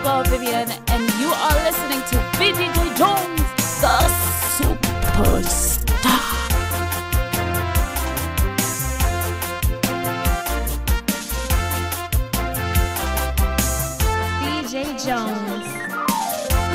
Mabel Vivian, and you are listening to VDJ Jones, the superstar. DJ Jones.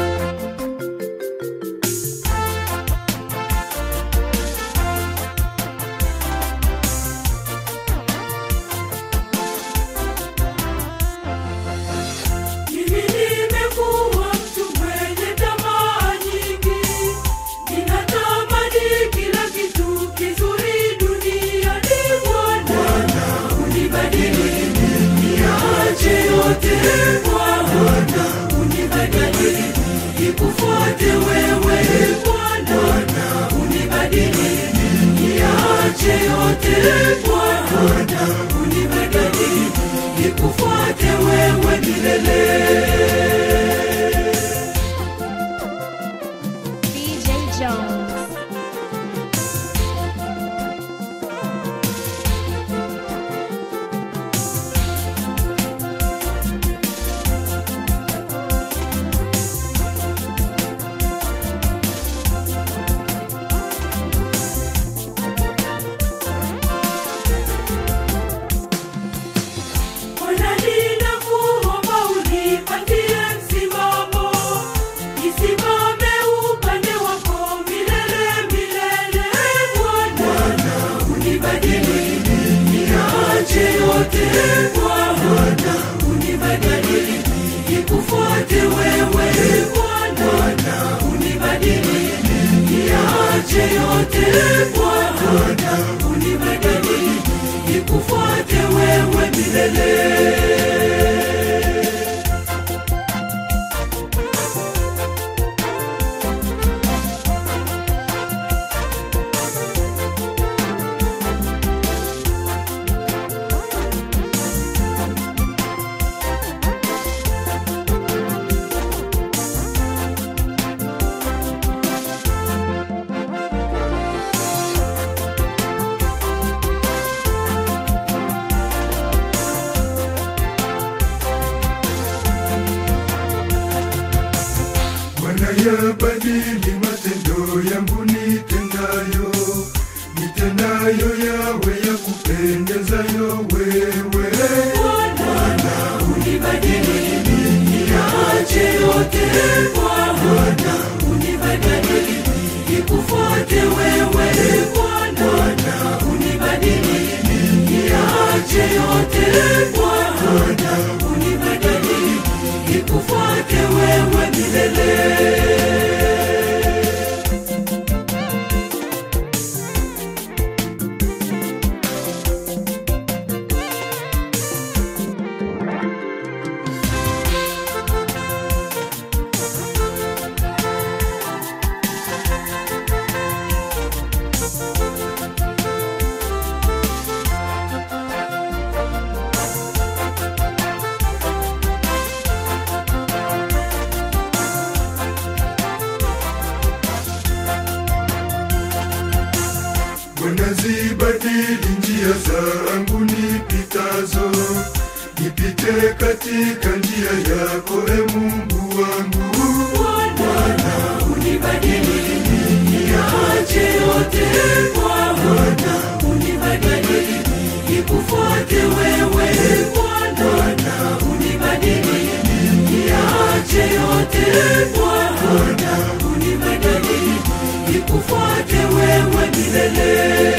Mimi nimekuwa mtu mwenye tamaa nyingi, ninatamani kila kitu kizuri duniani. Bwana, unibadili niache yote. Bwana, unibadili nikufuate wewe. Bwana, unibadili niache yote. Bwana, unibadili nikufuate wewe milele. DJ Jones. Bwana, ninakuomba unipatie msimamo, nisimame upande wako milele milele. Bwana, unibadili niache yote. Bwana, unibadili nikufuate wewe. Bwana, unibadili niache yote. Bwana, unibadili nikufuate wewe milele. Bwana yabadili matendo yangu nitendayo, nitendayo yawe ya kupendezayo wewe. Bwana, unibadili niache yote. Bwana, unibadili nikufuate wewe. Bwana, unibadili niache yote. Bwana, unibadili nikufuate wewe milele. Bwana zibadili njia zangu nipitazo, nipite katika njia yako, e Mungu wangu. Bwana, unibadili niache yote. Bwana, unibadili nikufuate wewe. Bwana, unibadili niache yote. Bwana, unibadili nikufuate wewe milele.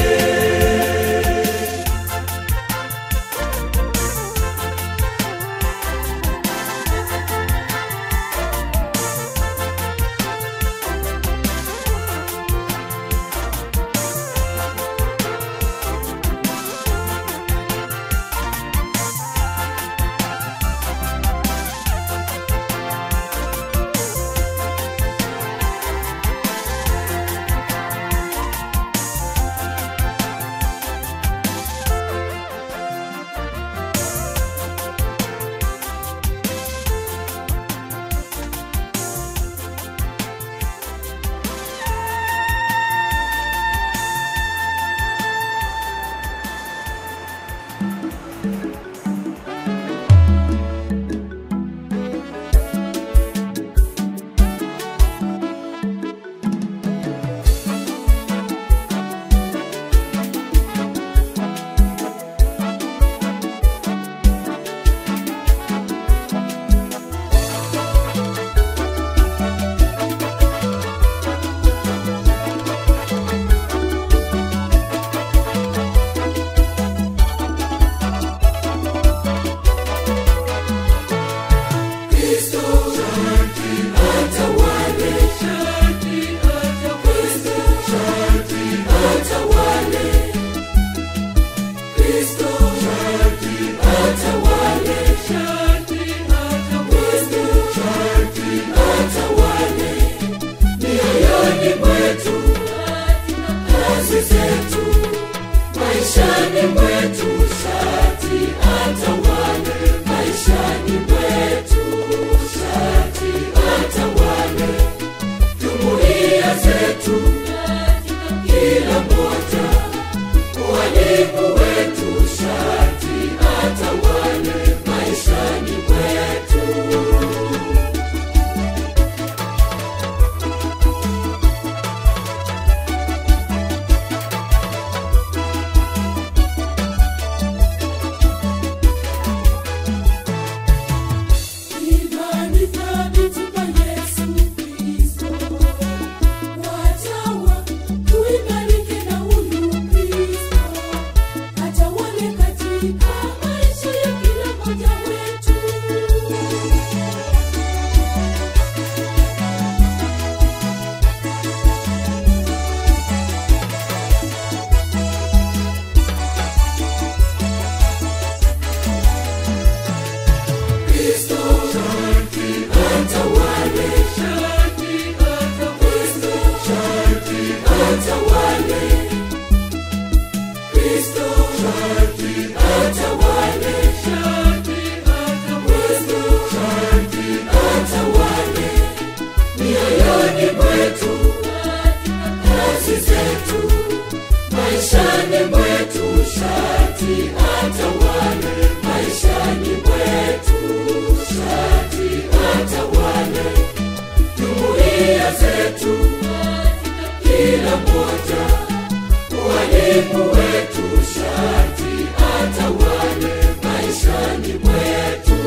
shati atawale maishani mwetu, shati atawale jumuiya zetu, kila moja walimu wetu, shati atawale maishani mwetu.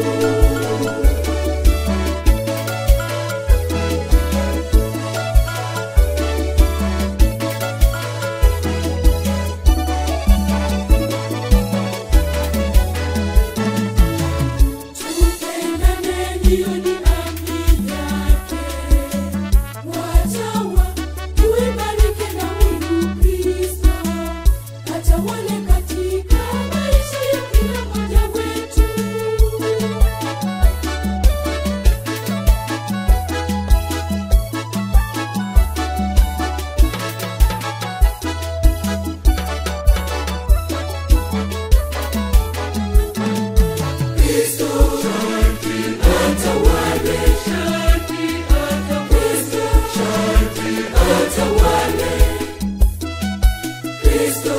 Tupendane, hiyo ni amri yake. Watawa, tuibariki na Mungu Kristo. Atawale katika maisha ya kila mmoja wetu. Kristo atawale, shati atawale, shati atawale. Kristo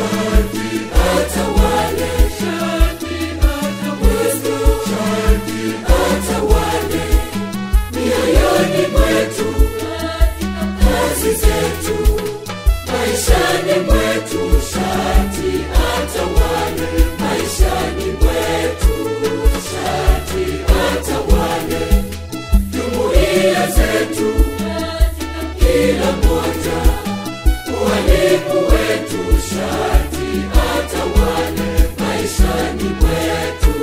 atawale, shati atawale, shati atawale. Mioyoni mwetu, kazi zetu, maishani mwetu, shati atawale, maishani mwetu, shati atawale. Jumuiya zetu, kila moja, walimu wetu, shati atawale, maishani mwetu.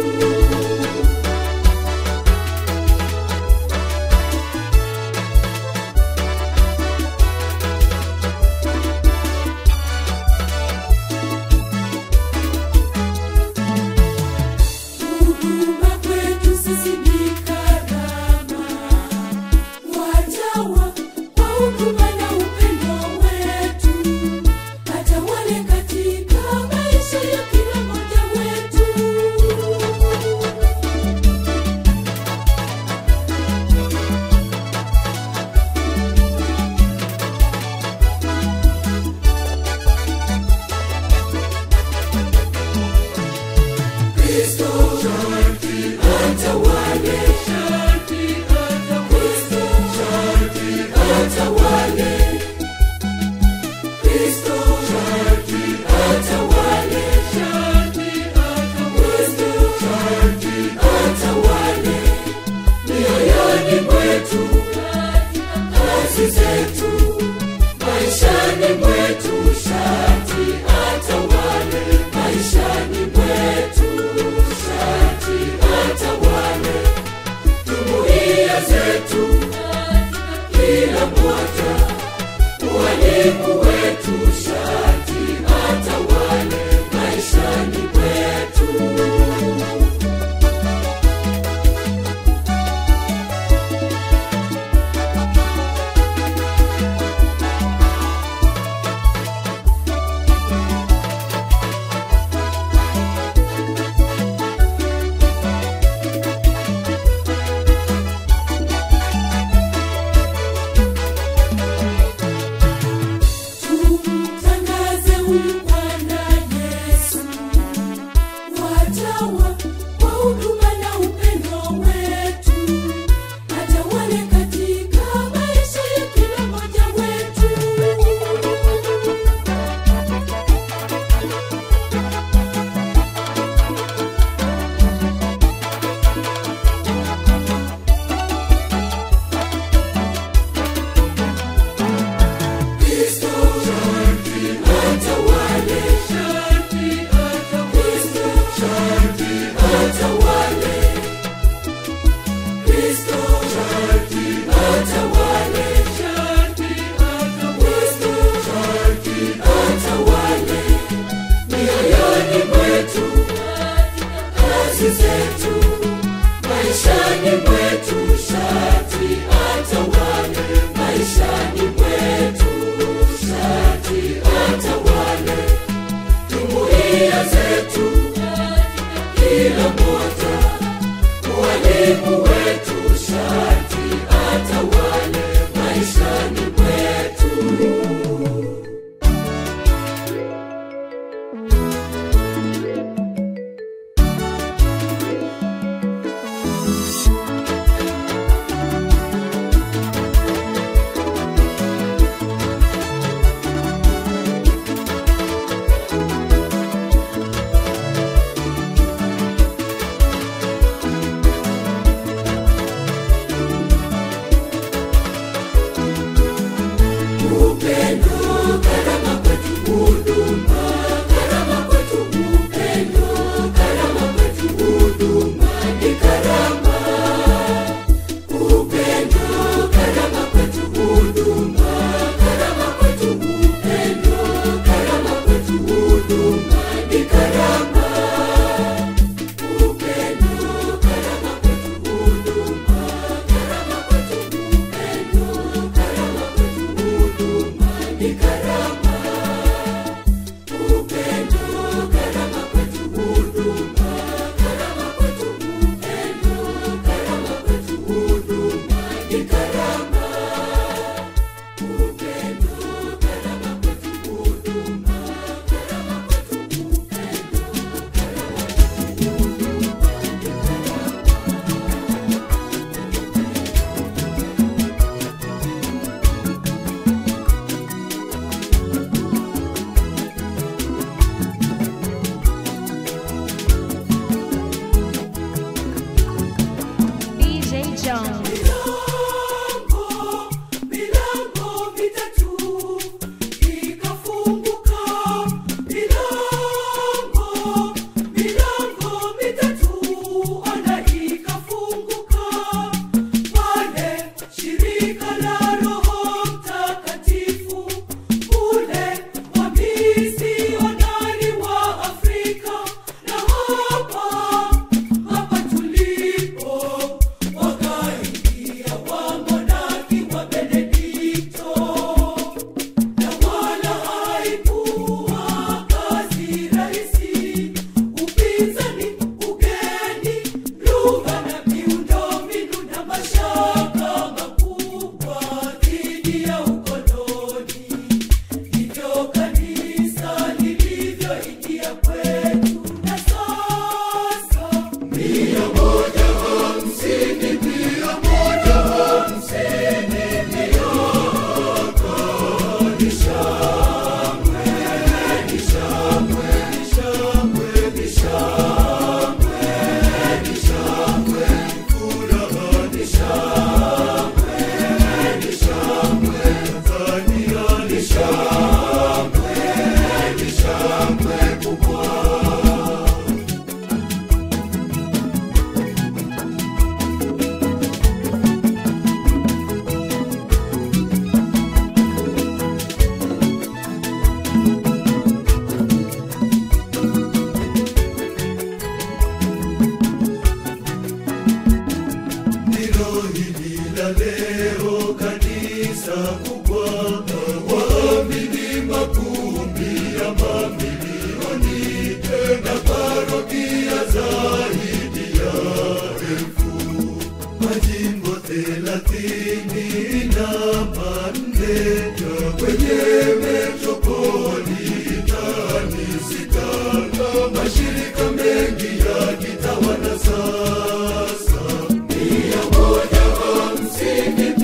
Huduma kwetu sisi ni karama. Watawa kwa huduma na upendo wetu, atawale katika maisha ya kila mmoja wetu. Kristo atawale, shati atawale, shati atawale. Kristo atawale, shati atawale, shati atawale. Mioyoni mwetu, kazi zetu, maishani mwetu, shati atawale, maishani mwetu, shati atawale. Jumuiya zetu, kila moja, walimu wetu, shati atawale, maishani mwetu. Tumtangaze huyu Bwana Yesu. Watawa kwa huduma na upendo wetu, atawale katika maisha ya kila mmoja wetu. Kristo atawale, shati atawale, shati atawale. Kristo atawale, shati atawale, shati atawale. Mioyoni mwetu, kazi zetu, maishani mwetu, shati atawale, maishani mwetu, shati atawale. Jumuiya zetu, kila moja, walimu wetu, shati atawale, maishani mwetu. ndilo hili la leo kanisa kubwa waamini makumbi ya mamilioni na parokia zaidi ya elfu majimbo thelathini na manne kwenye metropolitani sita mashirika mengi yakitawala sasa mia moja hamsini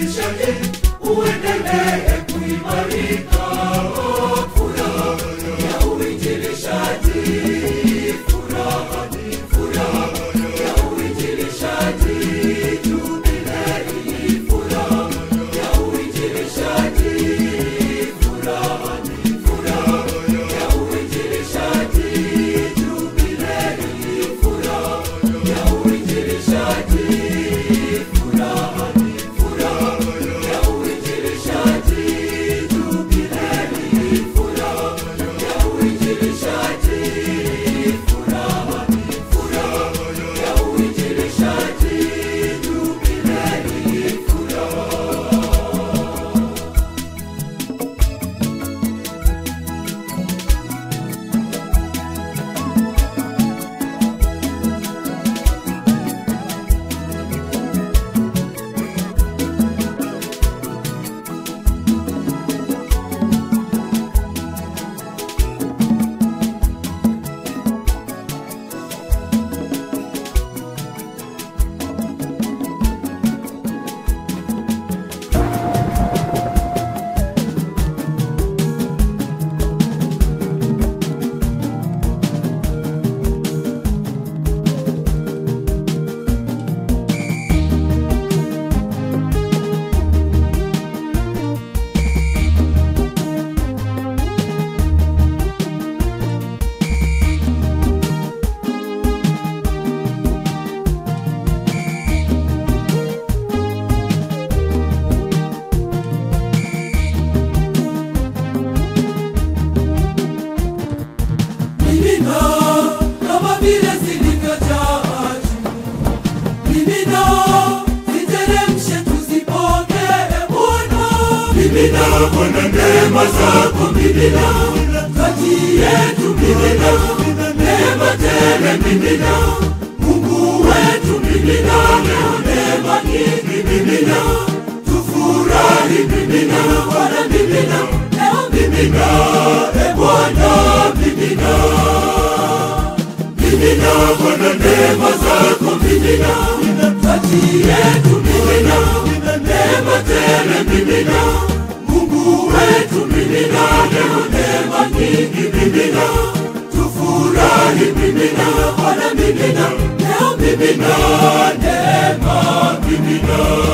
maisha hii uendelee kuimarika. Furaha ya uinjilishaji, furaha ni furaha ya uinjilishaji, jubilei, furaha ya uinjilishaji, furaha ni furaha ya uinjilishaji, jubilei, furaha ya uinjilishaji, furaha ni furaha ya uinjilishaji, jubilei, furaha ya uinjilishaji, furaha ni furaha ya uinjilishaji, jubilei, furaha Mimina kama vile zilivyojaa juu. Mimina ziteremshe tuzipokee Bwana. Mimina Bwana neema zako mimina kati yetu mimina neema tele mimina Mungu wetu mimina leo neema nyingi mimina tufurahi mimina Bwana mimina leo mimina e Bwana mimina mimina Bwana neema zako mimina kati yetu mimina neema tele mimina Mungu wetu mimina leo neema nyingi mimina tufurahi mimina Bwana mimina leo mimina neema mimina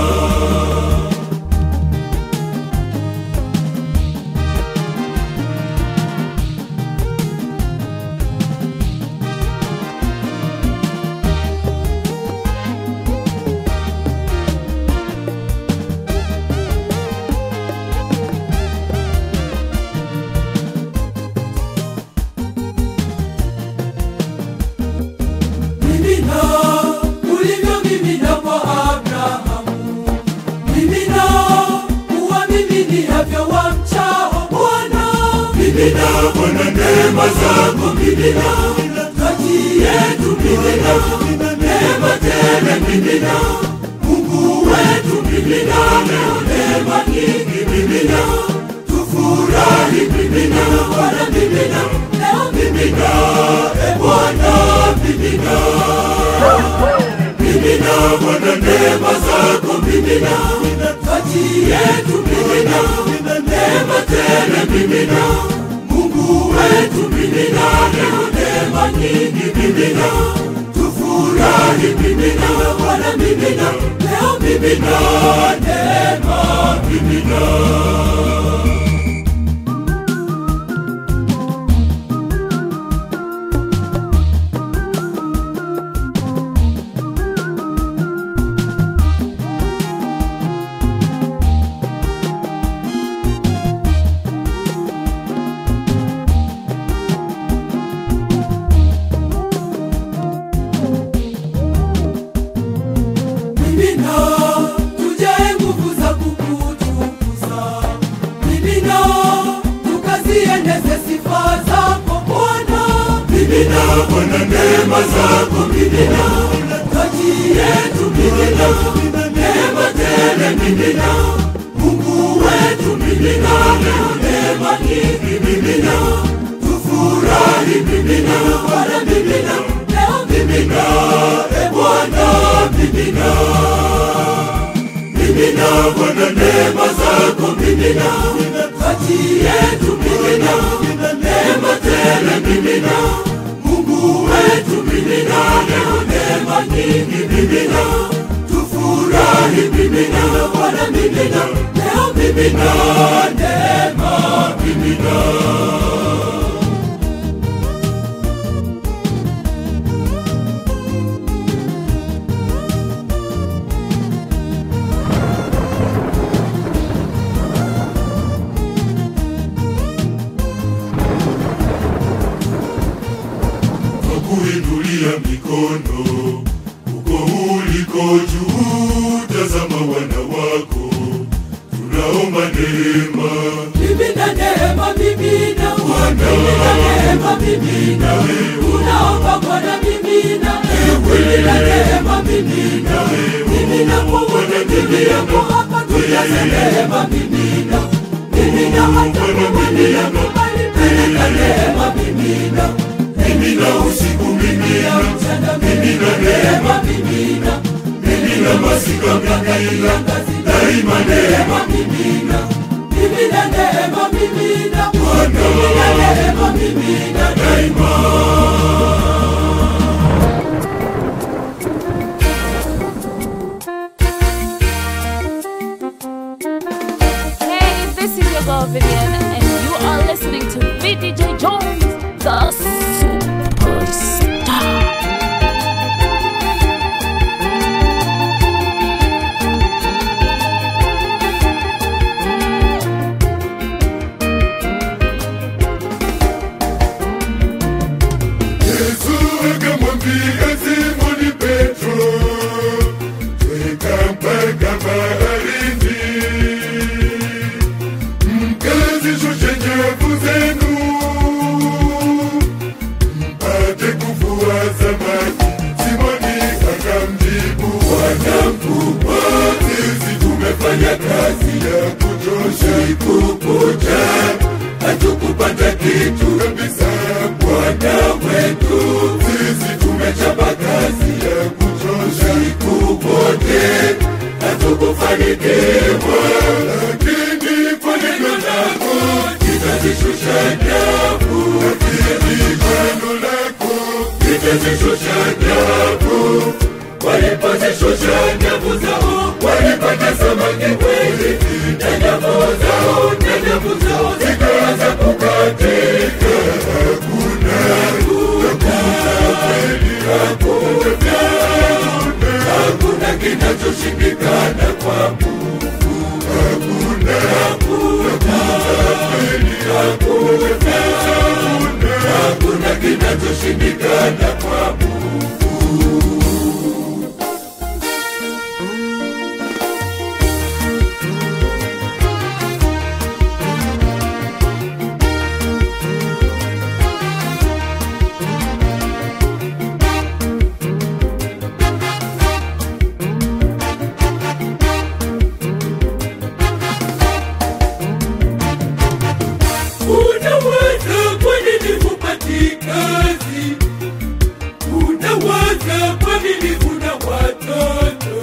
mimina ulivyomimina kwa Abrahamu, mimina uwamiminiavyo wamchao Bwana. Mimina Bwana neema zako, mimina kati yetu, mimina neema tele, mimina Mungu wetu, mimina leo neema nyingi, mimina tufurahi, mimina Bwana, mimina leo, mimina e Bwana, mimina mimina Bwana neema zako mimina kati yetu mimina neema tele mimina Mungu wetu mimina leo neema nyingi mimina tufurahi mimina Bwana mimina leo mimina neema mimina mimina tujae nguvu za kukutukuza mimina tukazieneze sifa zako Bwana mimina Bwana neema zako mimina kati yetu mimina neema tele mimina Mungu wetu mimina leo neema nyingi mimina tufurahi mimina Bwana mimina leo mimina e Bwana mimina mimina Bwana neema zako mimina kati yetu mimina neema tele mimina Mungu wetu mimina leo neema nyingi mimina tufurahi mimina Bwana mimina leo mimina neema mimina kwa kuinulia mikono uko uliko juu, tazama wana wako, tunaomba neema. Mimina neema, mimina mimina neema, mimina unaomba Bwana, mimina mimina neema, mimina mimina kwa wote tulioko hapa, tujaze neema, mimina mimina hata kwa walioko mbali, peleka neema, mimina Mimina usiku, mimina mchana, mimina neema, mimina mimina masika, mimina daima neema, mimina mimina neema, mimina mimina neema, mimina daima. Hey, this is your girl Vivian, and you are listening to VDJ Jones, the superstar. Yesu akamwambia Simoni Petro, tweka mpaka baharini, mkazishushe nyavu zenu, mpate kuvua samaki. Simoni akamjibu, Bwana mkubwa, sisi tumefanya kazi ya kuchosha kukucha hatukupata kitu kabisa, Bwana wetu, sisi tumechapa kazi ya kuchosha siku wote, hatukufanikiwa, lakini kwa neno lako litazishusha nyavu, lakini kwa neno lako litazishusha nyavu. Walipozishusha nyavu zao, walipata samaki wengi, na nyavu zao, na nyavu zao zikaanza kukatika. Hakuna, hakuna kweli, hakuna, hakuna kinachoshindikana kwa Mungu. Hakuna, hakuna kweli, hakuna, hakuna kinachoshindikana kwa Mungu. Unawaza kwa nini hupati kazi? Unawaza kwa nini huna watoto?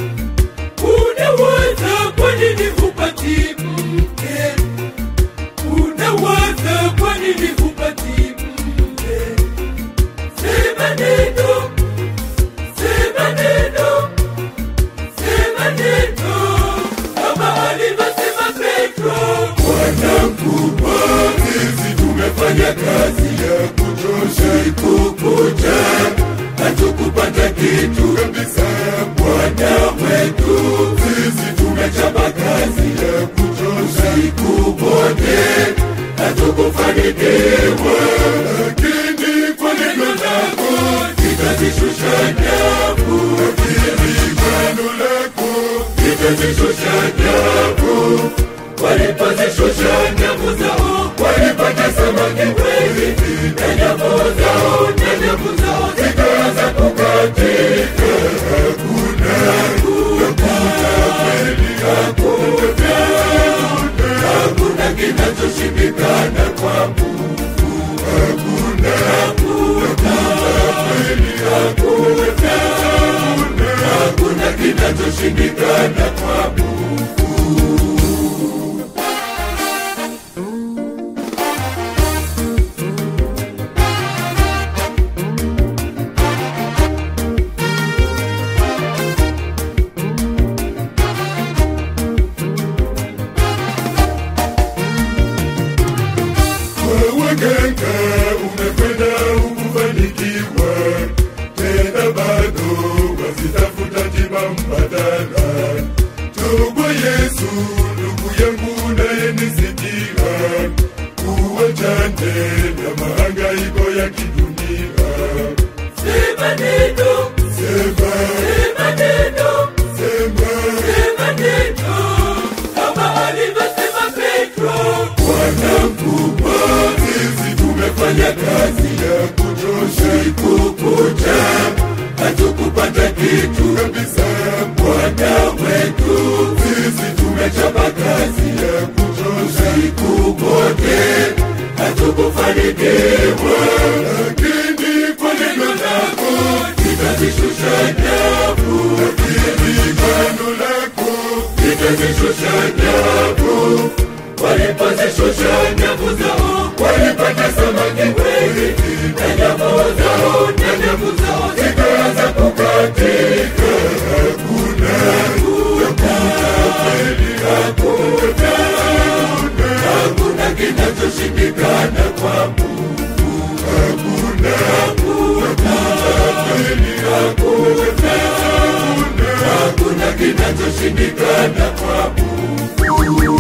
Unawaza kwa nini hupati mke? Unawaza kwa nini hupati mke? Sema neno, sema neno, sema neno, kama alivyosema Petro. Bwana mkubwa, sisi tumefanya kazi ya kuchosha siku kucha, hatukupata kitu kabisa. Bwana wetu, sisi tumechapa kazi ya kuchosha siku wote, hatukufanikiwa, lakini kwa neno lako litazishusha nyavu, lakini kwa neno lako litazishusha nyavu walipozishusha nyavu zao walipata samaki wengi, na nyavu zao na nyavu zao zikaanza kukatika. Hakuna, hakuna kweli, hakuna, hakuna kinachoshindikana kwa Mungu. Hakuna, hakuna kweli, hakuna, hakuna kinachoshindikana kwa Mungu. Yesu, ndugu yangu unayenisikia, uachane na mahangaiko ya kidunia. Sema neno, Sema, sema neno, sema, sema neno, kama alivyosema Petro. Bwana mkubwa, sisi tumefanya kazi ya kuchosha kukucha, hatukupata kitu kabisa. Bwana wetu, sisi tumechapa kazi ya kuchosha kukote, hatukufanikiwa, lakini kwa neno lako litazishusha nyavu, lakini kwa neno lako litazishusha nyavu walipozishusha nyavu zao walipata samaki wengi na nyavu zao na nyavu zao zikaanza kukatika hakuna hakuna hakuna kinachoshindikana kwa Mungu hakuna hakuna hakuna hakuna kinachoshindikana kwa Mungu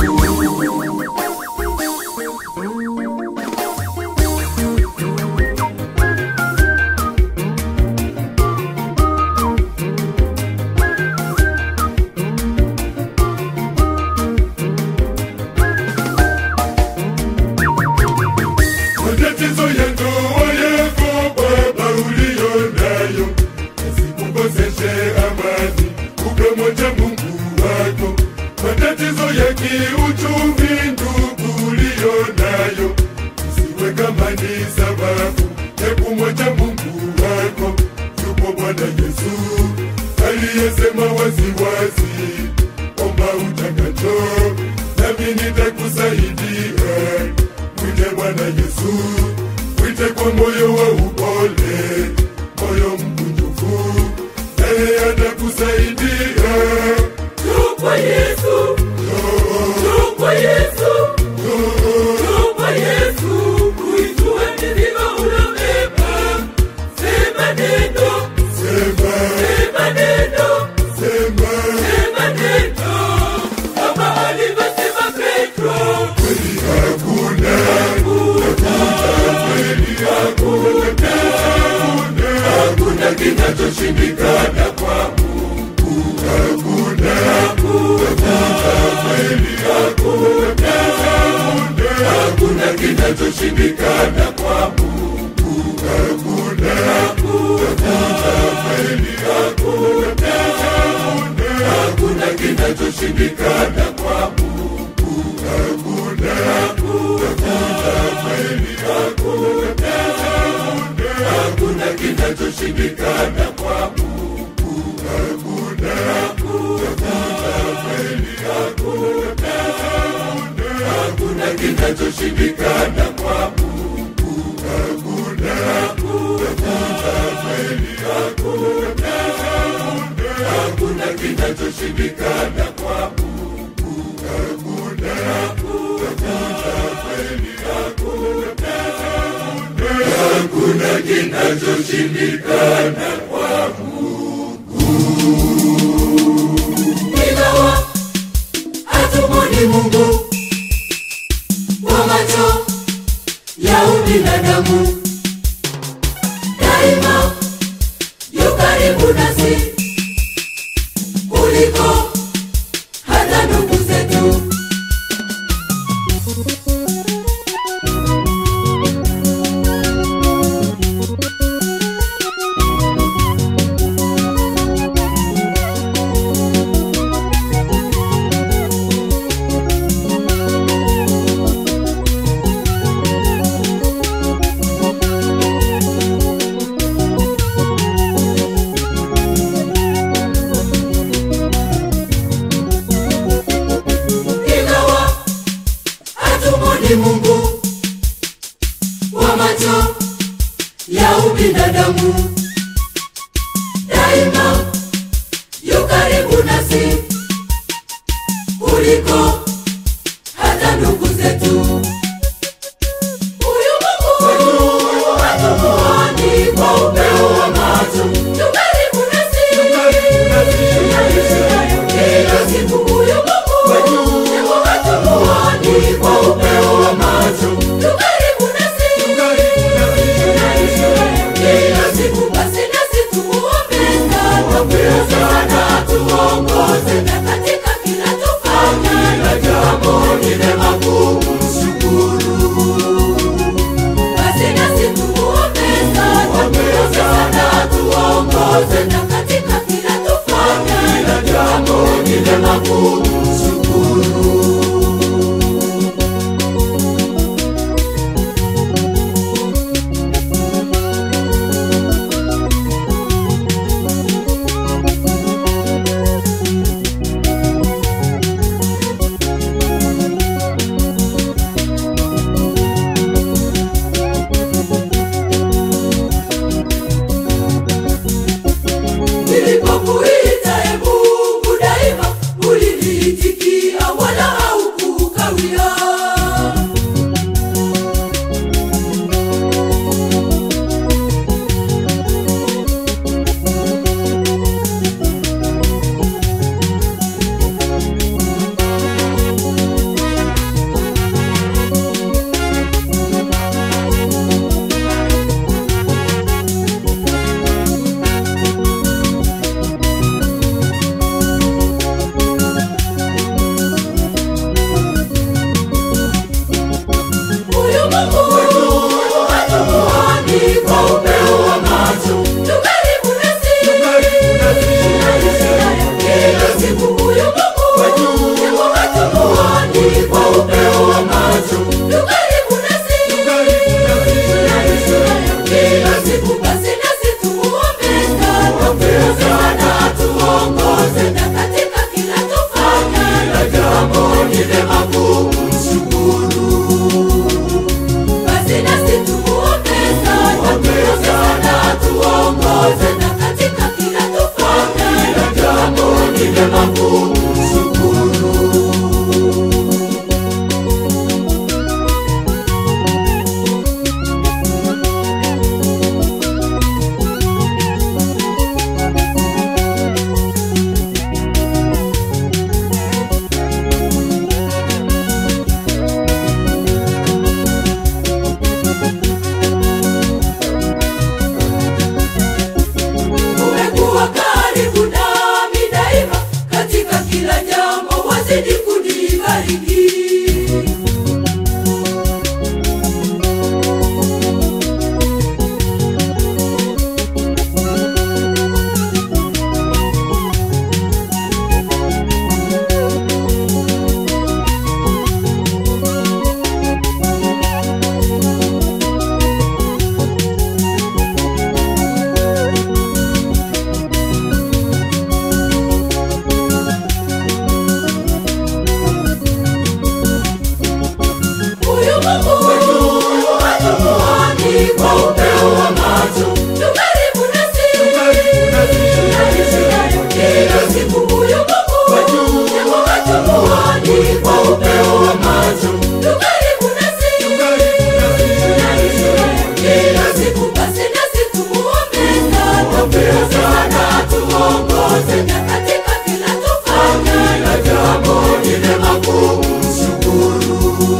matatizo ya ndoa yako baba uliyo nayo yasikukoseshe amani ukamwacha mungu wako matatizo ya kiuchumi ndugu uliyo nayo isiwe kama ni sababu ya kumwacha mungu wako yupo bwana yesu aliyesema waziwazi omba utakacho nami nitakusaidia mwite bwana yesu mwite kwa moyo wa upole moyo mkunjufu naye atakusaidia Tupa Yesu, tupa Yesu, tupa Yesu, uitue mizigo uliobeba. Sema neno, sema sema neno, sema sema neno, kama alivyosema Petro. kweli hakuna kweli hakuna hakuna kinachoshindikana kwa mungu hakuna kweli hakuna hakuna kinachoshindikana kwa mungu hakuna kweli hakuna hakuna kinachoshindikana kwa mungu hakuna kweli hakuna hakuna kinachoshindikana kwa mungu hakuna kweli hakuna hakuna kinachoshindikana kwa mungu hakuna kweli hakuna hakuna kinachoshindikana kwa mungu hakuna kweli hakuna hakuna kinachoshindikana kwa Ingawa hatumwoni Mungu kwa macho ya ubinadamu, daima yu karibu nasi kuliko hata ndugu zetu. Ingawa hatumwoni Mungu kwa macho ya ubinadamu, daima yu karibu nasi kuliko hata ndugu zetu. Huyu Mungu hatumuoni kwa upeo wa macho, yu karibu nasi kila siku. Huyu Mungu zaidi Huyu Mungu wetu hatumuoni kwa upeo wa macho, yu karibu nasi, tunaishi naye kila siku. Huyu Mungu wetu hatumuoni kwa upeo wa macho, yu karibu nasi, tunaishi naye kila siku. Basi nasi tumuombe sana, sana tuongoze na katika kila tufanya, na jambo lile kumshukuru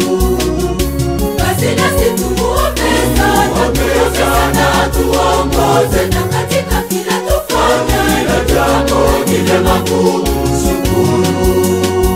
basi nasi tumuombe sana, tuombe sana, tuongoze na katika kila tufanya, kila jambo ni jema kumshukuru.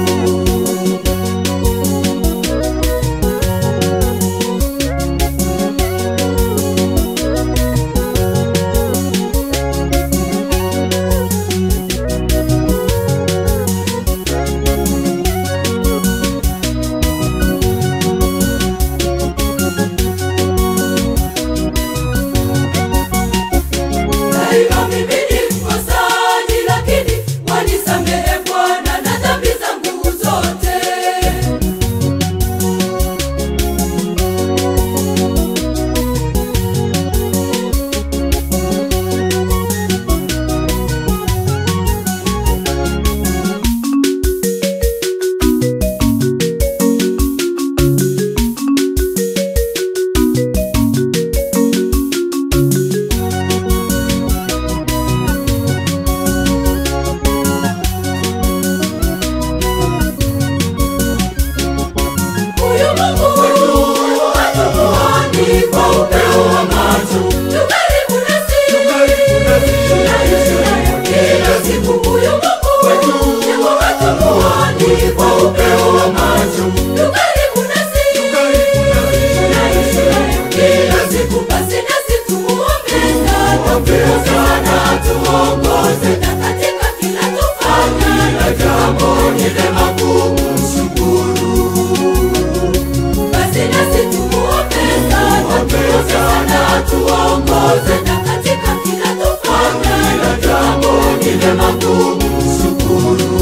Daima mimi ni mkosaji, lakini wanisamehe Bwana na dhambi zangu zote. Huyu Mungu wetu hatumuoni kwa upeo wa macho, yu karibu nasi, tunaishi naye kila siku. Huyu Mungu wetu hatumuoni kwa upeo wa macho, yu karibu nasi, tunaishi naye kila siku. Basi nasi tumuombe sana, sana tuongoze na katika kila tufanya, kila jambo ni jema kumshukuru basi nasi tumuombe sana, tuombe sana, tuongoze na katika kila tufanya, kila jambo ni jema kumshukuru.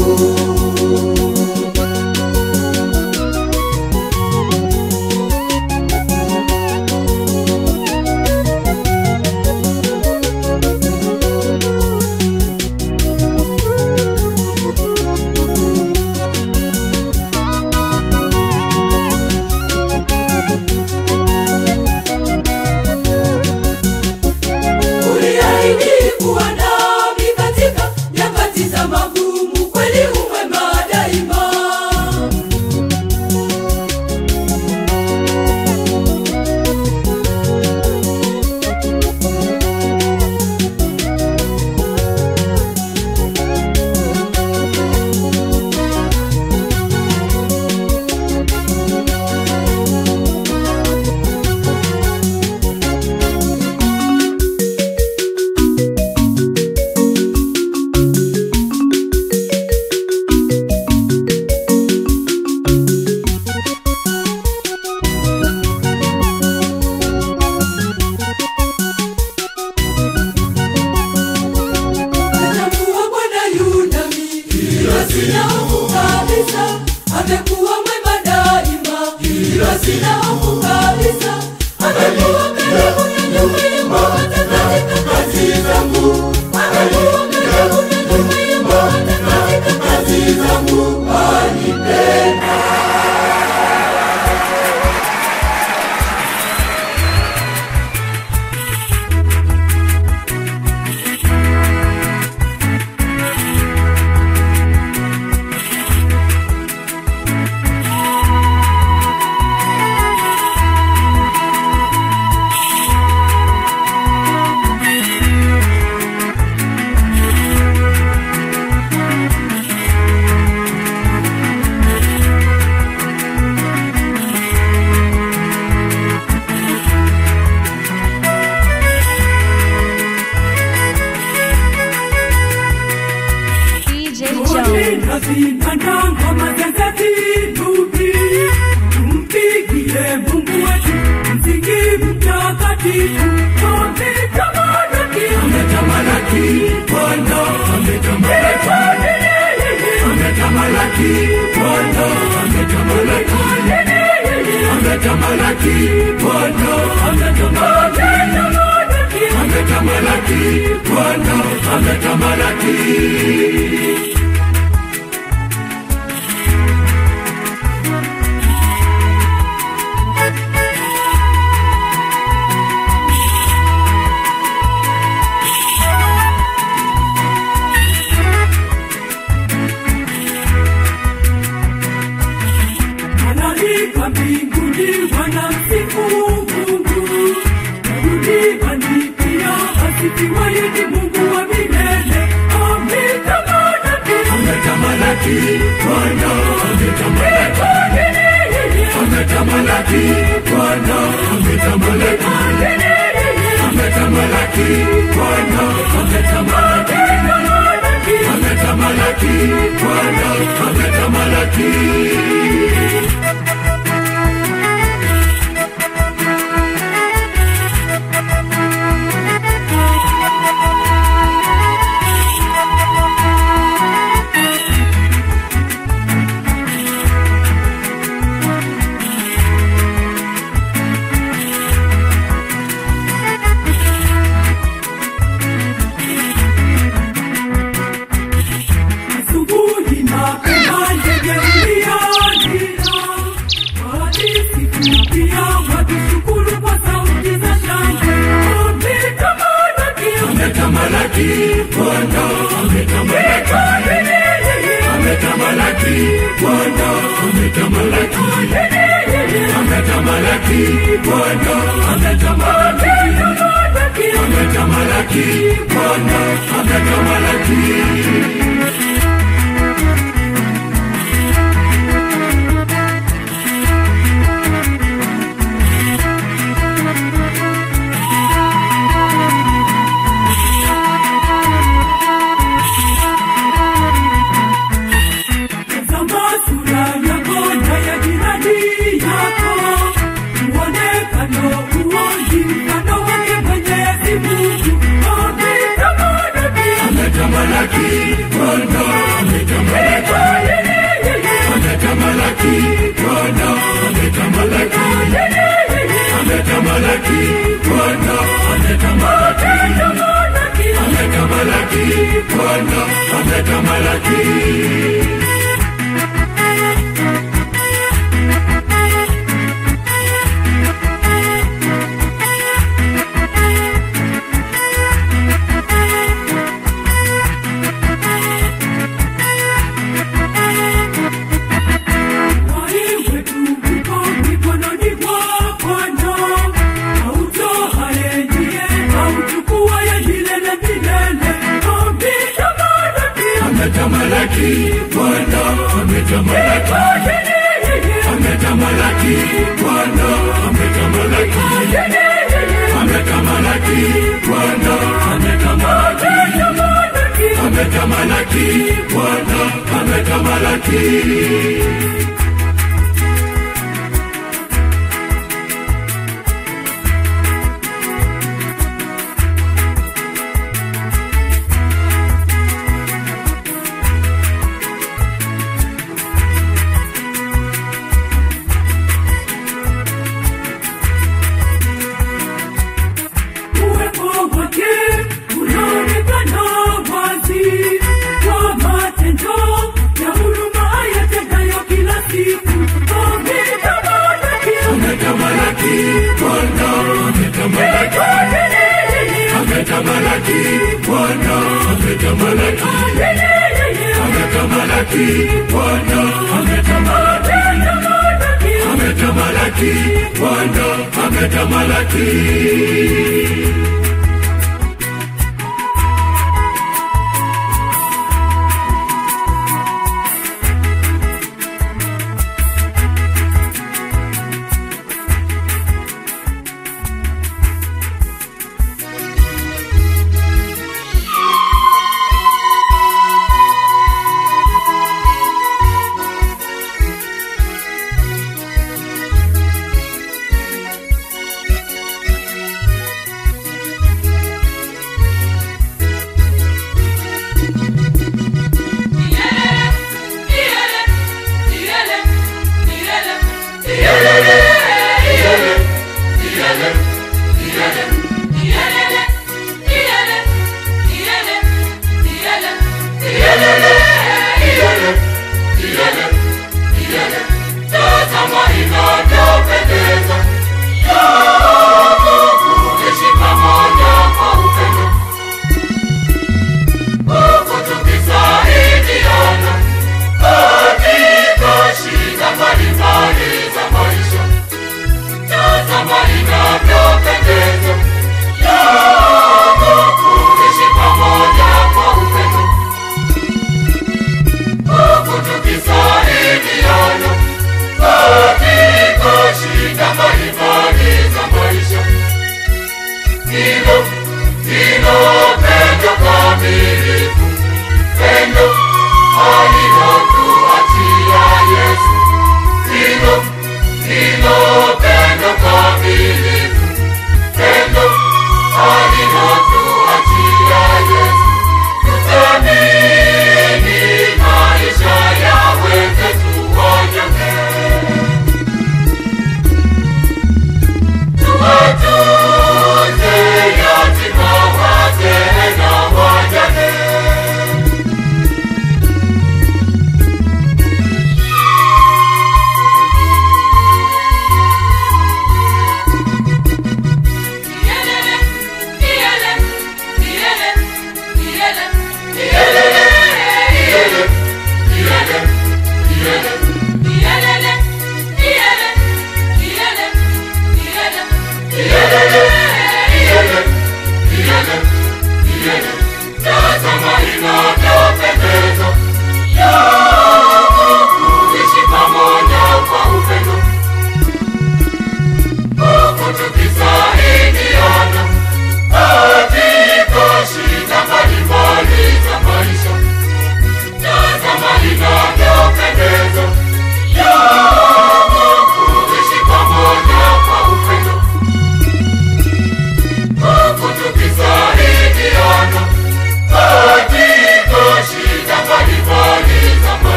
Uliahidi kuwa nami katika nyakati za magumu, kweli umwema daima. Natambua Bwana yu nami, ila sina hofu kabisa. Amekuwa mwema daima, ila sina hofu kabisa. Amekuwa karibu na nyumba hata katika kazi zangu. Amekuwa karibu na nyumba hata katika kazi zangu. Anipenda. Ametamalaki, Bwana ametamalaki. Ametamalaki, Bwana ametamalaki. Ametamalaki, Bwana ametamalaki. Malaika mbinguni wanamsifu Mungu, na duniani pia asifiwe ni Mungu wa milele. Ametamalaki, Ametamalaki, Bwana ametamalaki. Ametamalaki, Bwana ametamalaki. Ametamalaki, Bwana ametamalaki. Ametamalaki, Bwana ametamalaki. asubuhi mapema ndege mlialia, wakisifu pia wakishukuru kwa sauti za shangwe. Ametamalaki, Ametamalaki, Bwana ametamalaki. Ametamalaki, Bwana ametamalaki. Ametamalaki, Bwana ametamalaki. Ametamalaki, Bwana ametamalaki. tazama sura yako na ya jirani yako, muonekano uonji mfano wake Mwenyezi Mungu. Ametamalaki, Ametamalaki, Bwana ametamalaki. Ametamalaki, Bwana ametamalaki. Ametamalaki, Bwana ametamalaki. Ametamalaki, Bwana ametamalaki. Waiwe tu uko mikononi mwa Bwana, autoaye ndiye auchukuaye milele milele. Ametamalaki, Ametamalaki, Bwana ametamalaki. Ametamalaki, Bwana ametamalaki. Ametamalaki, Bwana ametamalaki. Ametamalaki, Bwana ametamalaki. uwepo wake unaonekana wazi kwa matendo ya huruma yatendayo kila siku. Ametamalaki, Ametamalaki, Bwana ametamalaki. Ametamalaki, Bwana ametamalaki. Ametamalaki, Bwana ametamalaki. Ametamalaki, Bwana ametamalaki.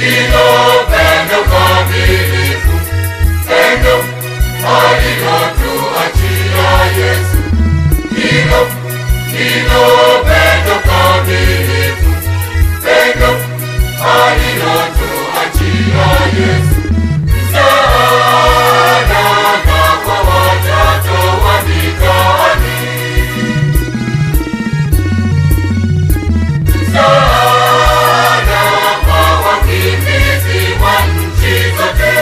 ndilo pendo kamilifu, pendo alilotuachia Yesu. Hilo ndilo pendo kamilifu, pendo alilotuachia Yesu. Msaada kwa watoto wa mitaani, msaada kwa wakimbizi wa nchi zote.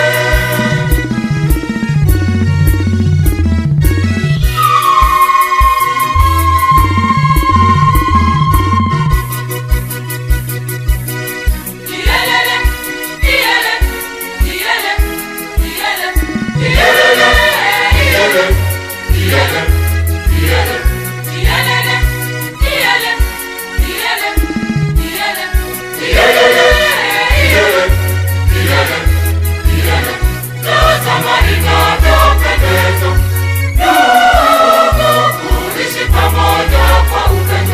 Iyelele, iyele, iyele, iyele, Iyelele, iyele, iyele, iyele. iyelele, iyele, iyele, iyele, Iyelele, iyele, iyele, iyele. Tazama inavyopendeza, ndugu kuishi pamoja kwa upendo,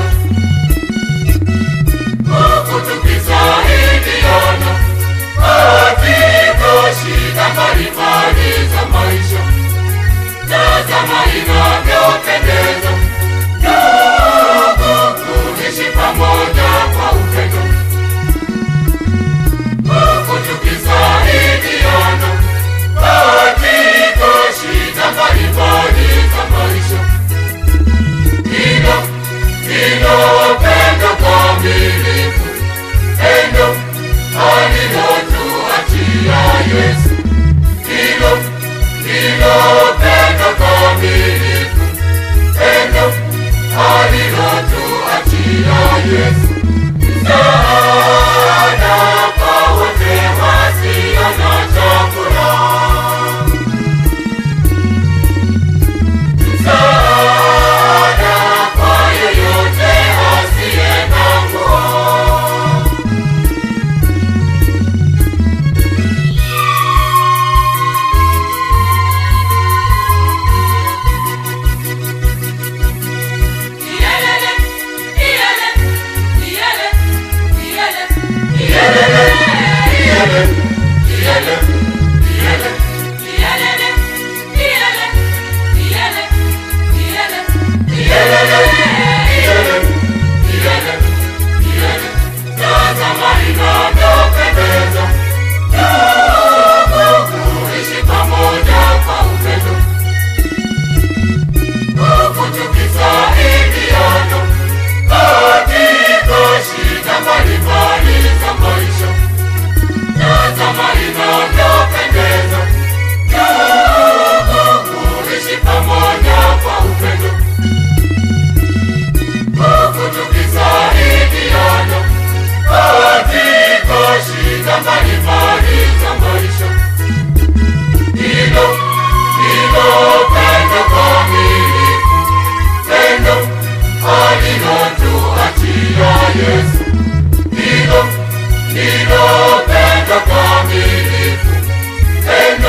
huku tukisaidiana katika shida mbalimbali za maisha. Tazama inavyopendeza, ndugu kuishi pamoja kwa upendo huku tukisaidiana katika shida mbalimbali za maisha. Hilo ndilo pendo kamilifu, pendo alilotuachia Yesu. Hilo ndilo pendo kamilifu, pendo alilotuachia Yesu. Msaada kwa wote wasio na chakula. Msaada kwa yeyote asiye na nguo. iyelele, iyele, iyele, iyele, Iyelele, iyele, iyele, iyele. iyelele, iyele, iyele, iyele, Iyelele, iyele, iyele, iyele. Tazama inavyopendeza, ndugu kuishi pamoja kwa upendo, huku tukisaidiana katika shida mbalimbali za maisha. Tazama inavyopendeza, ndugu kuishi pamoja kwa upendo huku tukisaidiana katika shida mbalimbali za maisha. Hilo ndilo pendo kamilifu, pendo alilotuachia Yesu. Hilo ndilo pendo kamilifu, pendo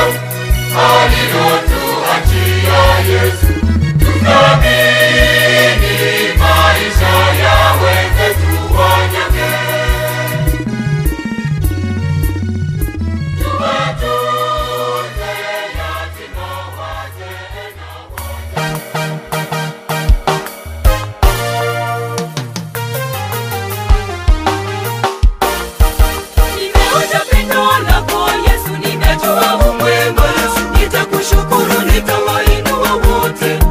alilotuachia Yesu. Tuthamini maisha ya wenzetu wanyonge, tuwatunze yatima, wazee na wajane. Nimeonja pendo lako Yesu, ninajua umwema. Nitakushukuru, nitawainua wote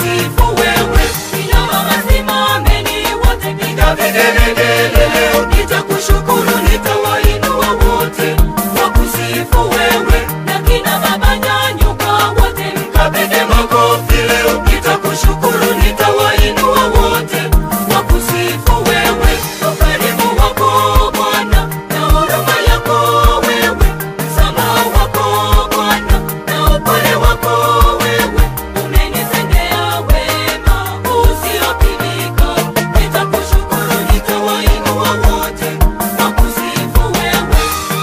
wakusifu wewe. Kina mama simameni wote, piga vigelegele leo, nitakushukuru, nitawainua wote, wakusifu wewe. Na kina baba nyanyuka wote, mkapige makofi leo, nitakushukuru, nitawainua wote, wakusifu wewe. Ukarimu wako Bwana na huruma yako wewe, msamaha wako Bwana na upole wako wewe, umenitendea wema usiopimika. Nitakushukuru, nitawainua wote, wakusifu wewe.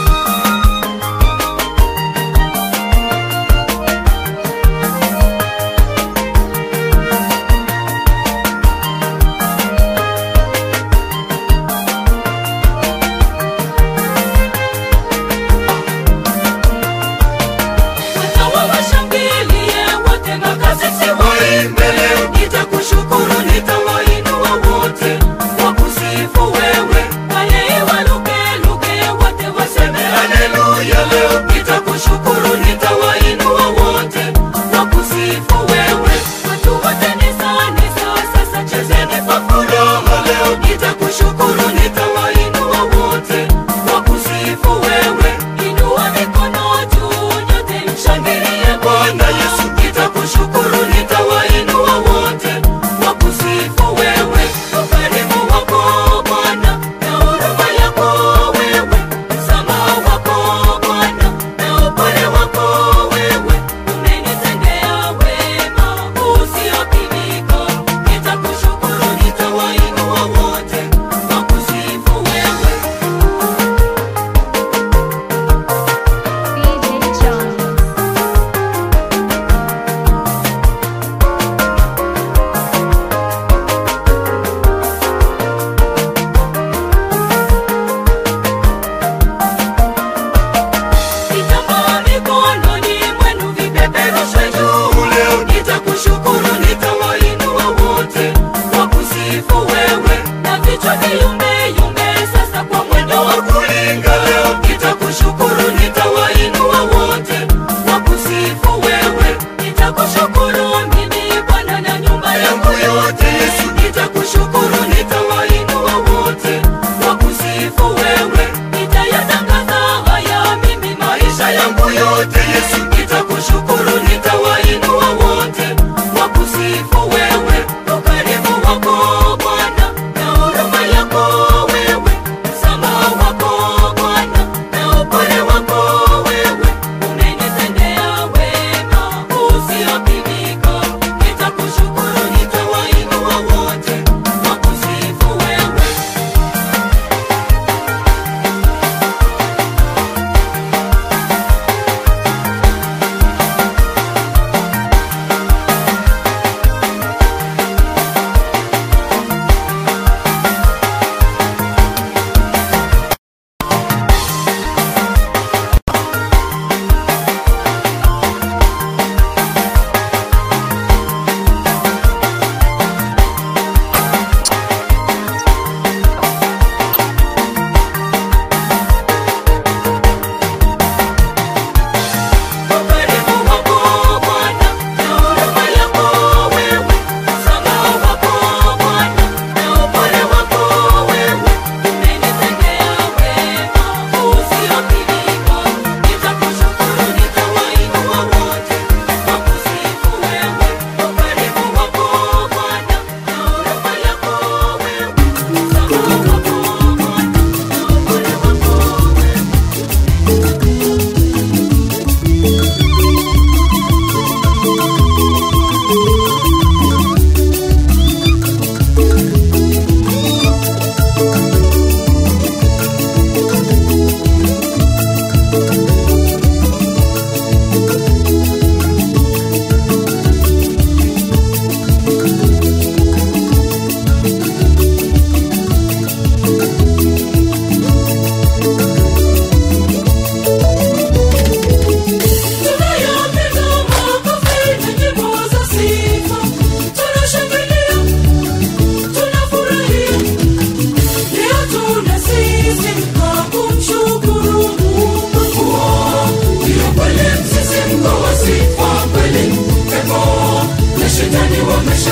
Watawa washangilie wote na kasisi waimbe leo. Nitakushukuru, nitawainua wote, wakusifu wewe. Wale walukeluke wote waseme haleluya leo. Nitakushukuru, nitawainua wote, wakusifu wewe. Watu wote nisani sasa, sasa chezeni kwa furaha leo. Nitakushukuru, nitawainua wote, wakusifu wewe. Inua mikono juu nyote mshangilie Bwana Yesu. Nitakushukuru, nitawainua wote,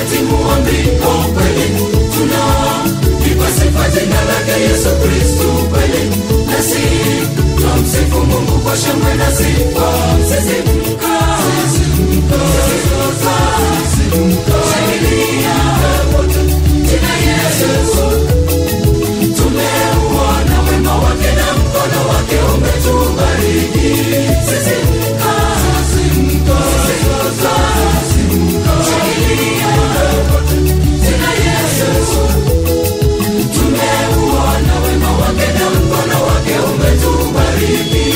ameshatimua mbingo kweli tuna ipa sifa jina lake yesu kristu kweli nasi twamsifu mungu kwa shangwe na sifa sisimka sisimka shangilia wote jina yesu tumeuona wema wake na mkono wake umetubariki sisimka sisimka sisimka shangilia wote jina yesu tumeuona wema wake na mkono wake umetubariki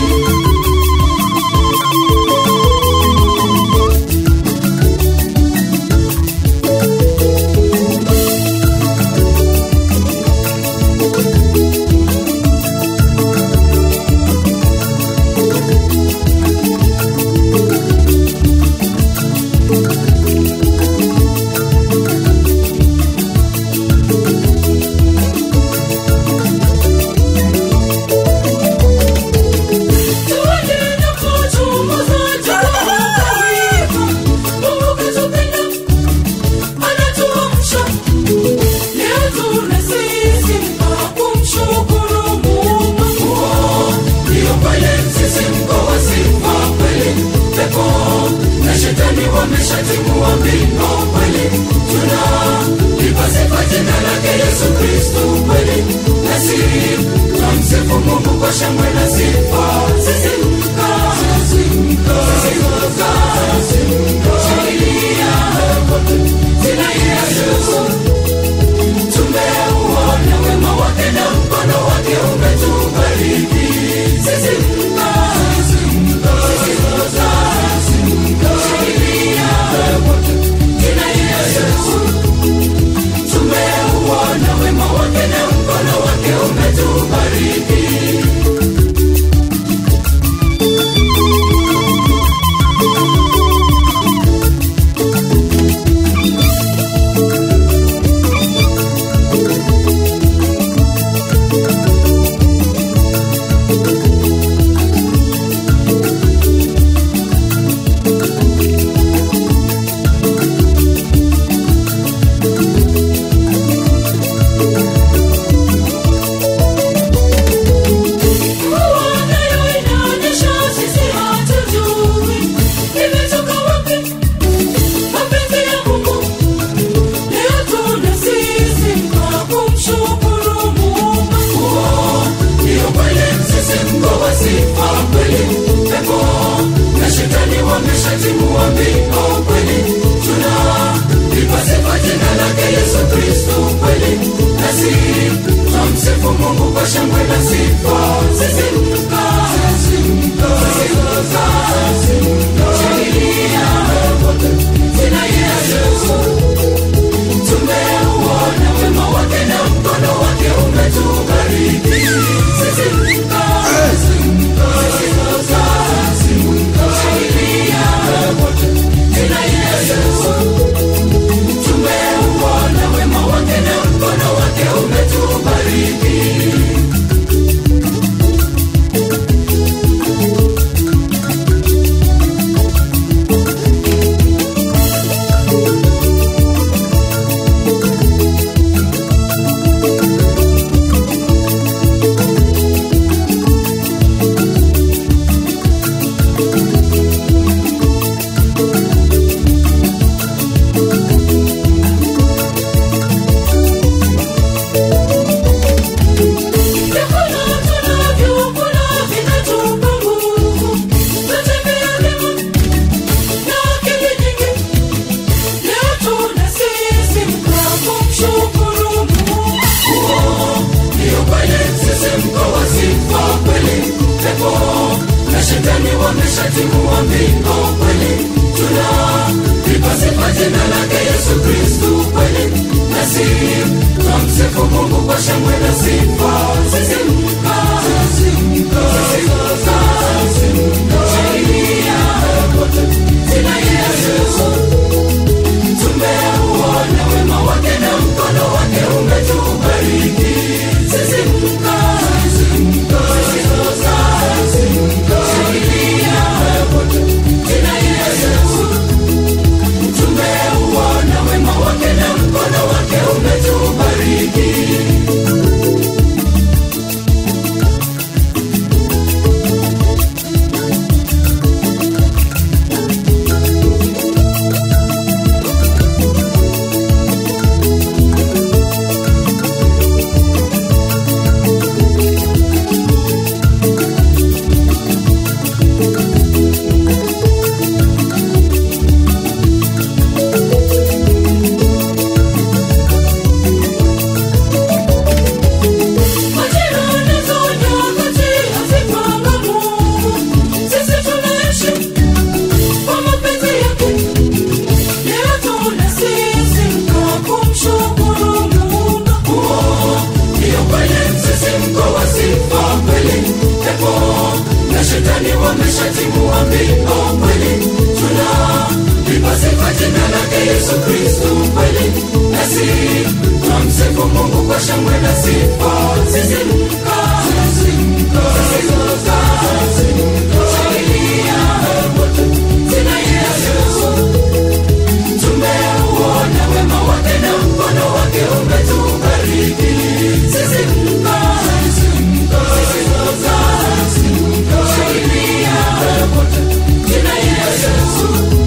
wameshatimua mbingo kweli tuna ipa sifa jina lake yesu kristu kweli nasi twamsifu mungu kwa shangwe na sifa sisimka sisimka sisimka sisimka shangilia wote jina yesu tumeuona wema wake na mkono wake umetubariki sisimka sisimka sisimka sisimka shangilia wote jina yesu tumeuona wema wake na mkono wake umetubariki wameshatimua mbingo kweli tuna ipa sifa jina lake yesu kristu kweli nasi twamsifu mungu kwa shangwe na sifa sisimka sisimka sisimka sisimka shangilia wote jina yesu tumeuona wema wake na mkono wake umetubariki sisimka sisimka sisimka sisimka shangilia wote jina yesu tumeuona wema wake na mkono wake umetubariki Vyakula tunavyokula vinatupa nguvu, tutembea vyema na akili nyingi. Leo tunasisimka kumshukuru Mungu. Ndiyo kweli msisimko wa sifa kweli, pepo na shetani wameshatimua mbingo kweli, tuna ipa sifa jina lake Yesu Kristu kweli, nasi twamsifu Mungu kwa shangwe na sifa. Sisimka, sisimka, sisimka, sisimka, shangilia wote jina Yesu tumeuona wema wake na mkono wake umetubariki sisimka sisimka sisimka sisimka shangilia wote jina yesu tumeuona wema dhambi o kweli tunalipa sifa jina lake yesu kristu kweli nasi twamsifu mungu kwa shangwe na sifa sisimka sisimka sisimka shangilia wote jina yesu tumeuona wema wake na mkono wake umetubariki sisimka sisimka sisimka shangilia wote jina yesu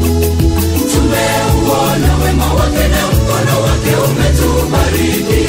tumeuona wema wake na mkono wake umetubariki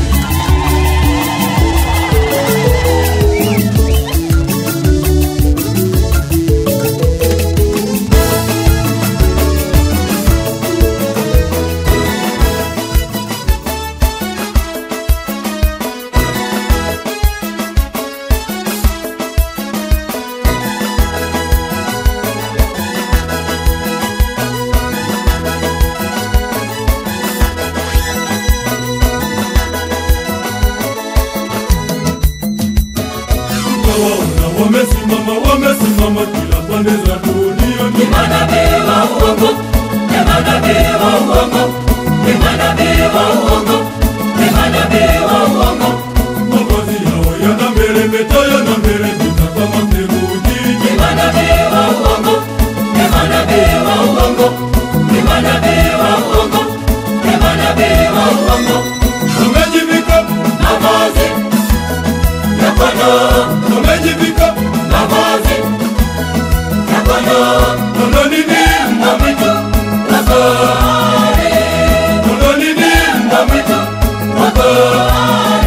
Waona wamesimama wamesimama kila pande za dunia ni manabii wa uongo ni manabii wa uongo ni manabii wa uongo ni manabii wa uongo mavazi yao yanameremeta yanameremeta kama theluji ni manabii wa uongo ni manabii wa uongo ni manabii wa uongo ni manabii wa uongo wamejivika mavazi ya kondoo wamejivika mavazi ya kondoo Kondo nini na mwitu wa kondoo kondo nini na mwitu wa kondoo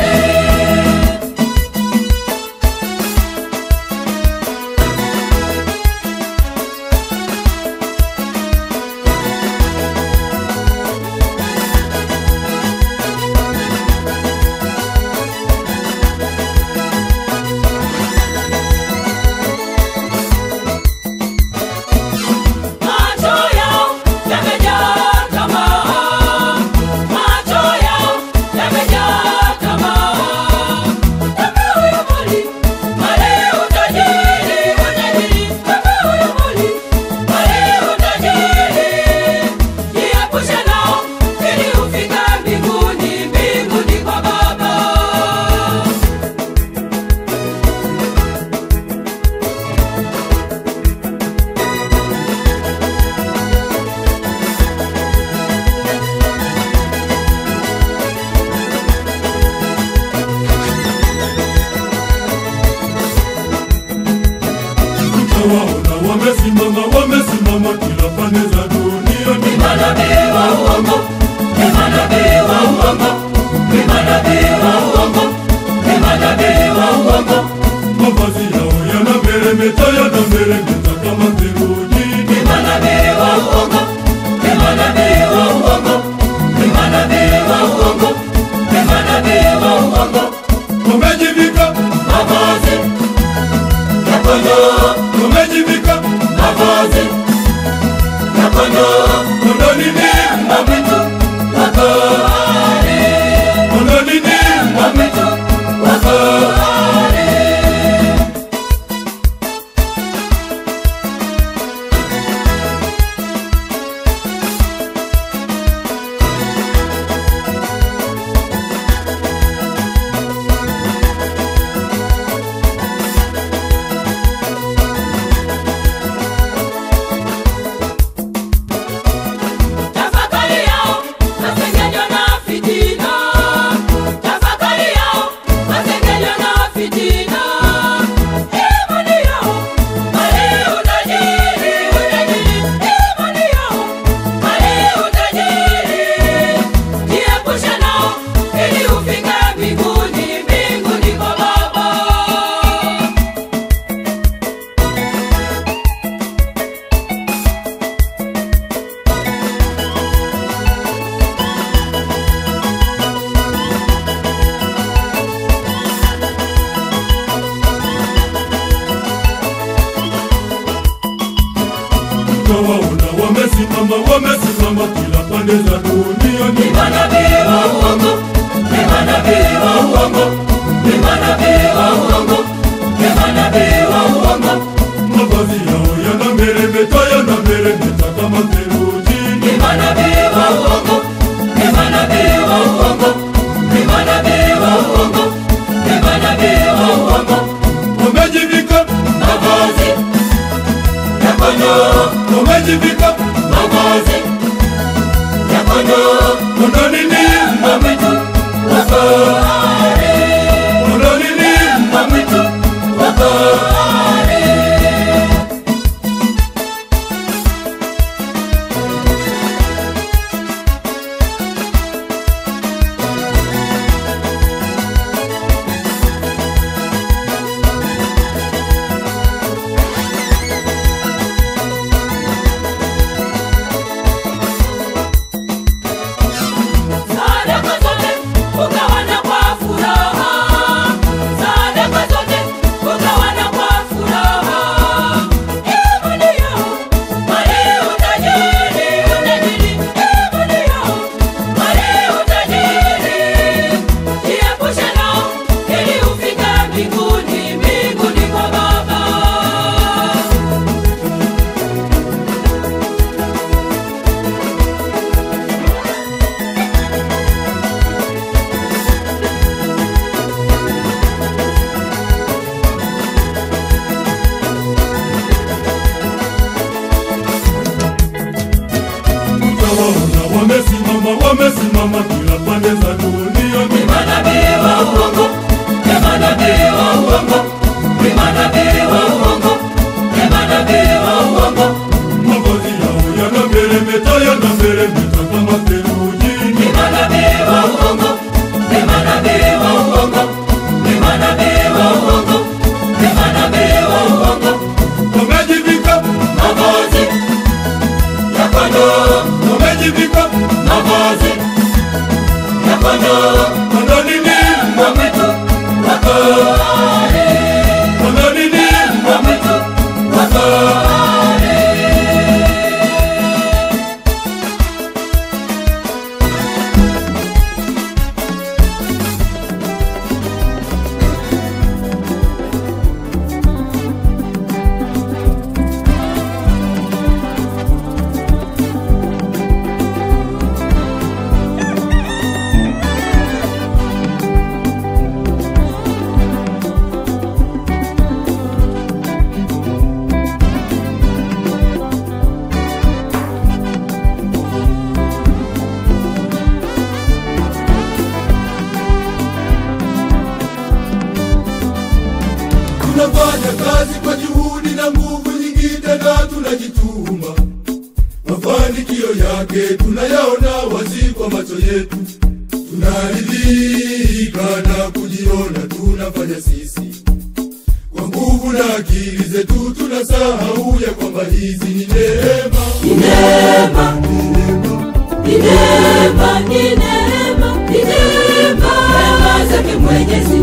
Macho yao yamejaa tamaa, macho yao yamejaa tamaa. Tamaa ya mali, mali utajiri, utajiri, tamaa ya mali, mali utajiri. Jiepushe nao ili ufike mbinguni, mbinguni kwa Baba. Waona wamesimama wamesimama kila pande za dunia Ni manabii wa uongo, ni manabii wa uongo, ni manabii wa uongo, ni manabii wa uongo, mavazi yao yanameremeta yanameremeta kama theluji ni manabii wa uongo, ni manabii wa uongo, ni manabii wa uongo, ni manabii wa uongo. wamejivika Mavazi ya kondoo, wamejivika mavazi ya kondoo, kondo nini na mwitu wa kondoo, kondo nini na mwitu wa kondoo. Tafakari yao masengenyo na fitina, tafakari yao masengenyo na fitina. Imani yao mali utajiri, utajiri, imani yao mali utajiri. Jiepushe nao ili ufike mbinguni, mbinguni kwa Baba. Waona wamesimama wamesimama kila pande za dunia Ni manabii wa uongo, ni manabii wa uongo, ni manabii wa uongo, ni manabii wa uongo. mavazi yao yana kondoo wamejivika mavazi ya kondoo kondoo nini mbwa mwitu wa fahari kondoo nini mbwa mwitu wa fahari Sadaka zote ugawana kwa furaha, sadaka zote ugawana kwa furaha. Ee ndio mali utajiri, utajiri. Ee ndio mali utajiri, jiepushe nao ili ufike mbinguni, mbinguni kwa Baba. utawaona wamesimama wamesimama kila pande za dunia Ni manabii wa uongo, ni manabii wa uongo, ni manabii wa uongo, ni manabii wa uongo, mavazi yao yanameremeta yanameremeta kama theluji ni manabii wa uongo, ni manabii wa uongo, ni manabii wa uongo, ni manabii wa uongo. wamejivika Mavazi ya kondoo, wamejivika mavazi ya kondoo, kondoo nini mbwa mwitu wa fahari, kondoo nini mbwa mwitu wa fahari. tunafanya kazi kwa juhudi na nguvu nyingi tena tunajituma mafanikio yake tunayaona wazi kwa macho yetu tunaridhika na kujiona tunafanya sisi kwa nguvu na akili zetu tunasahau ya kwamba hizi ni neema Ni neema, ni neema, ni neema, ni neema, neema zake Mwenyezi.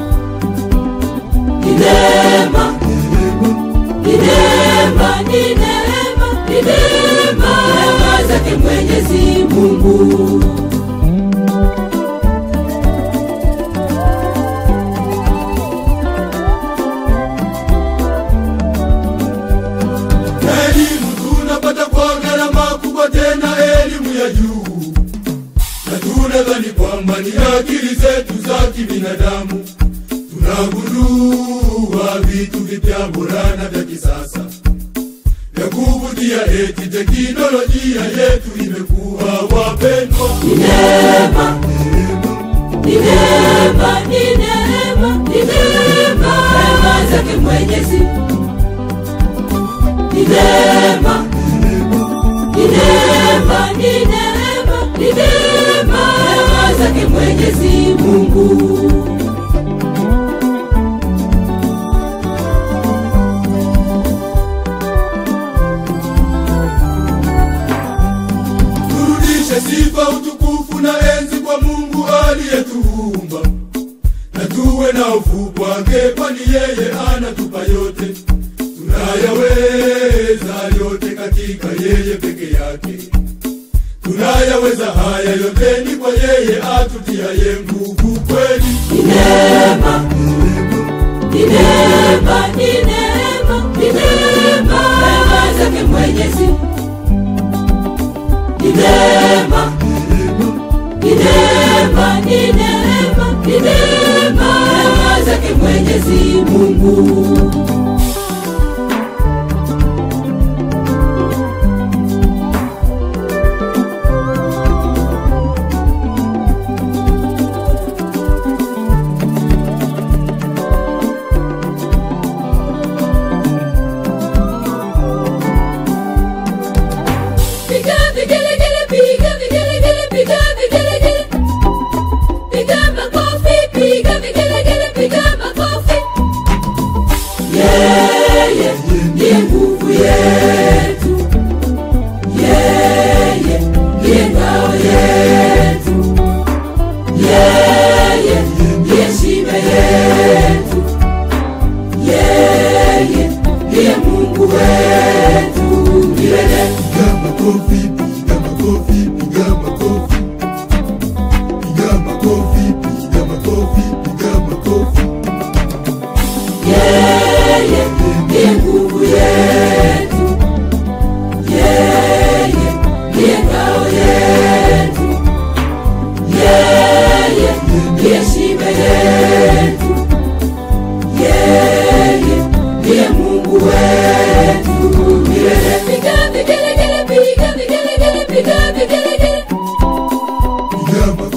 Ni neema, ni neema, ni neema, ni neema, neema zake Mwenyezi Mungu. elimu tunapata kwa gharama kubwa tena elimu ya juu na tunadhani kwamba ni akili zetu za kibinadamu tunagundua vitu vipya bora na vya kisasa vya kuvutia eti teknolojia yetu imekuwa wapendwa Ni neema, ni neema, ni neema, ni neema, neema zake Mwenyezi. Ni neema, ni neema, ni neema, ni neema, neema zake Mwenyezi Mungu. turudishe sifa utukufu na enzi kwa mungu aliyetuumba na tuwe na hofu kwake kwani yeye anatupa yote tunayaweza yote katika yeye peke yake tunayaweza haya yote ni kwa yeye atutiaye nguvu kweli Ni neema, ni neema, ni neema, ni neema, neema zake Mwenyezi. Ni neema, ni neema, ni neema, ni neema, neema zake Mwenyezi Mungu.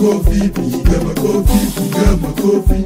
makofi, piga makofi, piga makofi.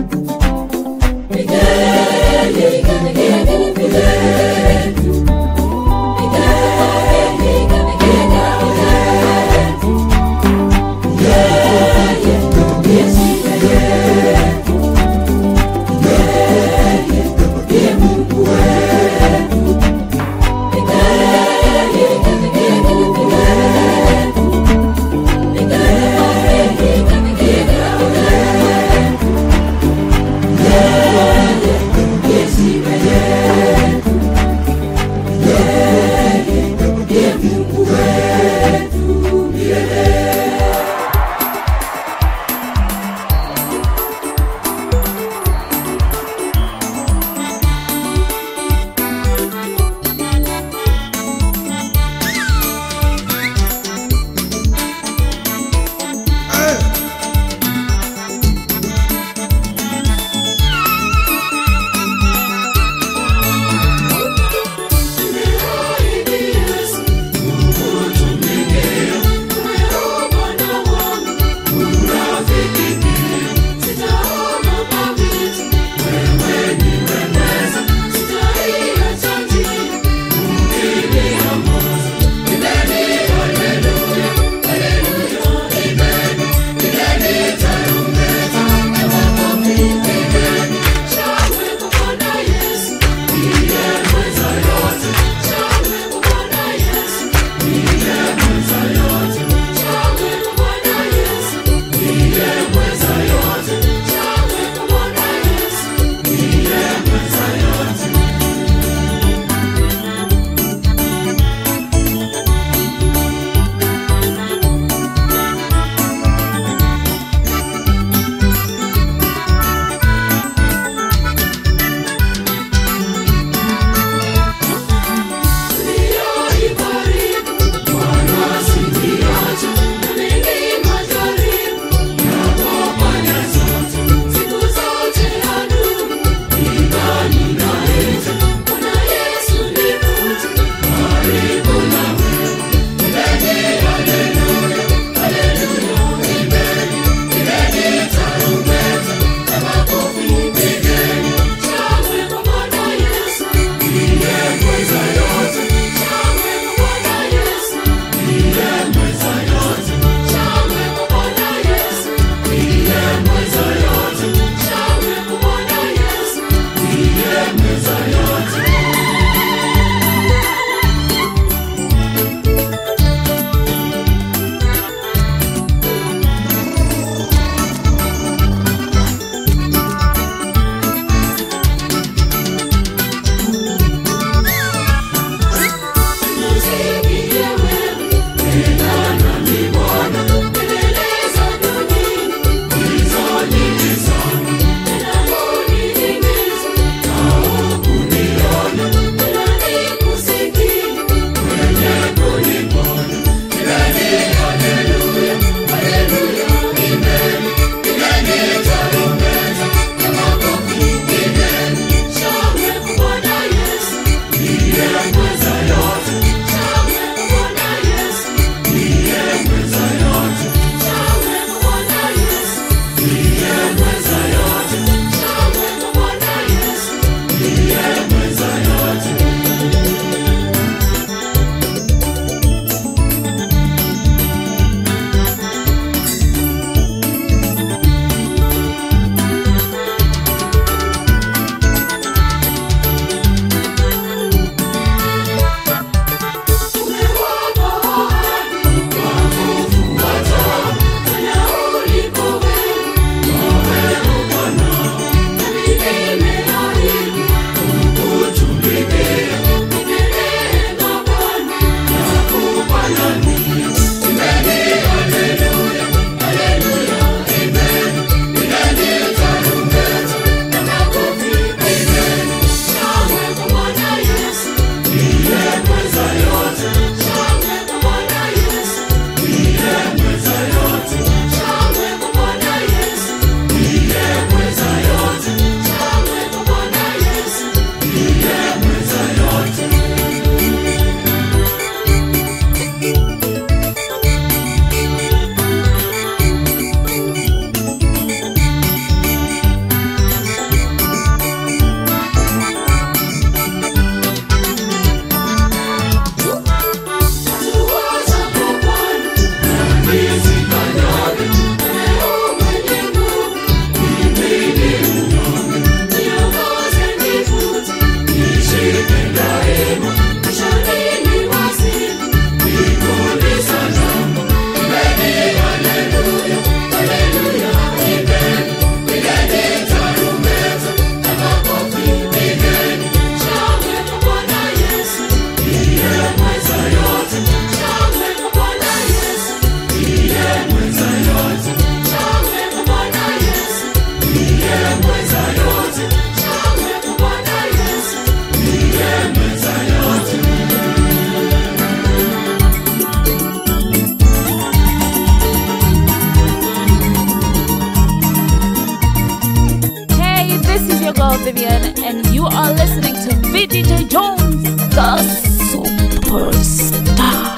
Vivian, and you are listening to VDJ Jones, the superstar.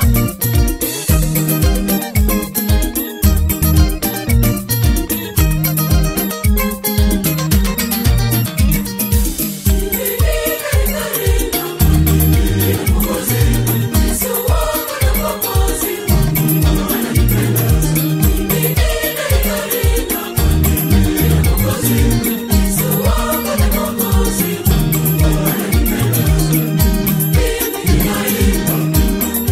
Thank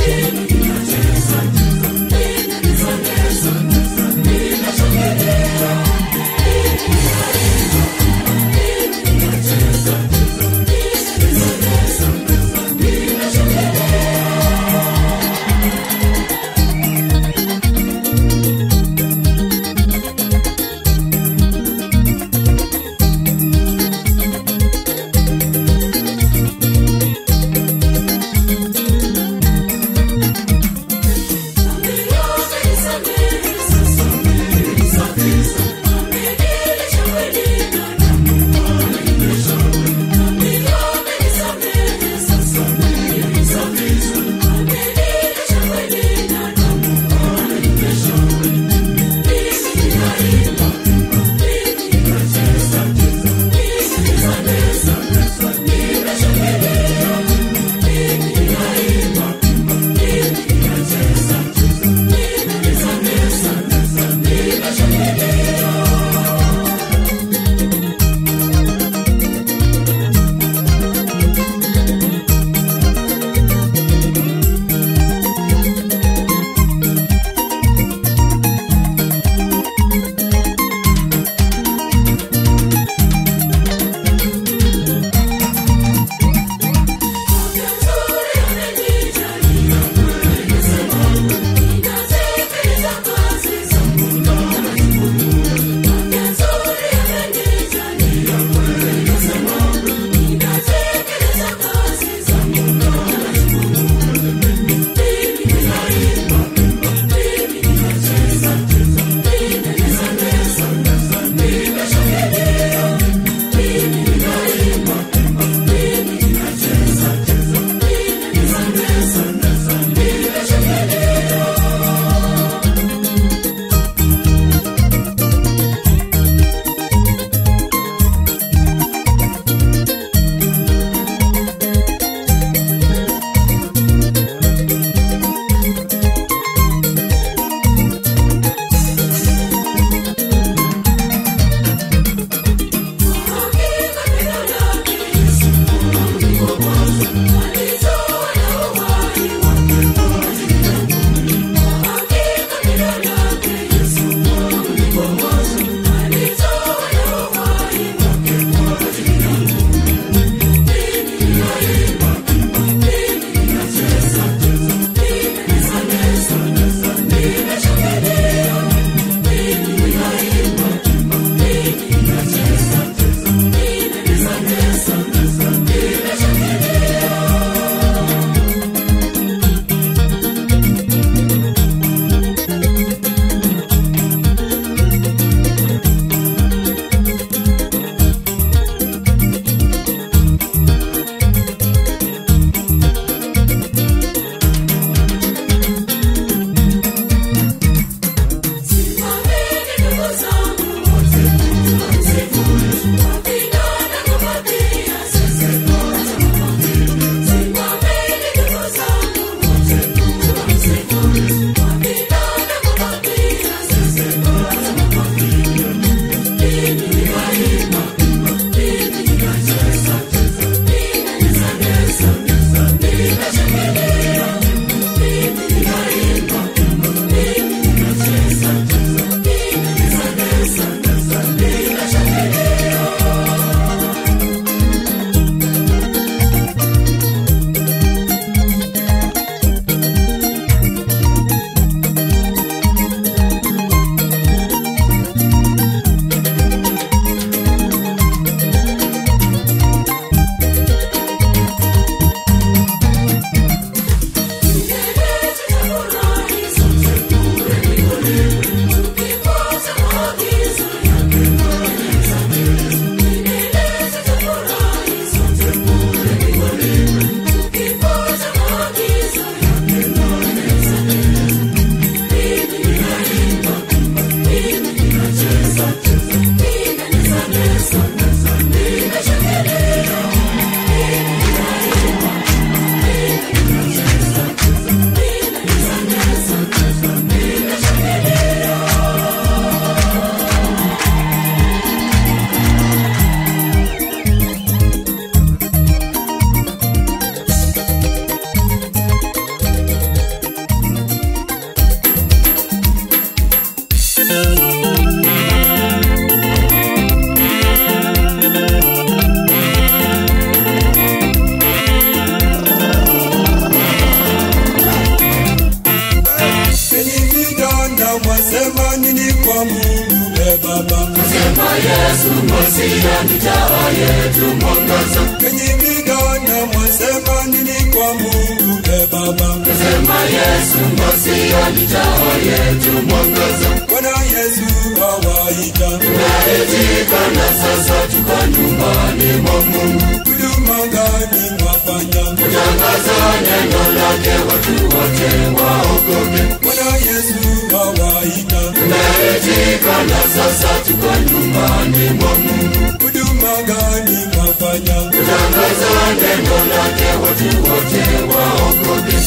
e Baba. Sema Yesu Masia ni taa yetu mwangaza. Enyi vijana mwasema nini kwa Mungu e Baba. Sema Yesu Masia ni taa yetu mwangaza. Bwana Yesu awaita, Tumeridhika na sasa tuko nyumbani mwa Mungu. huduma gani mwafanya? Tangaza neno lake watu wote waokoke. Bwana Yesu awaita, Tumeridhika na sasa tuko nyumbani mwa Mungu. huduma gani mwafanya? Tangaza neno lake watu wote waokoke.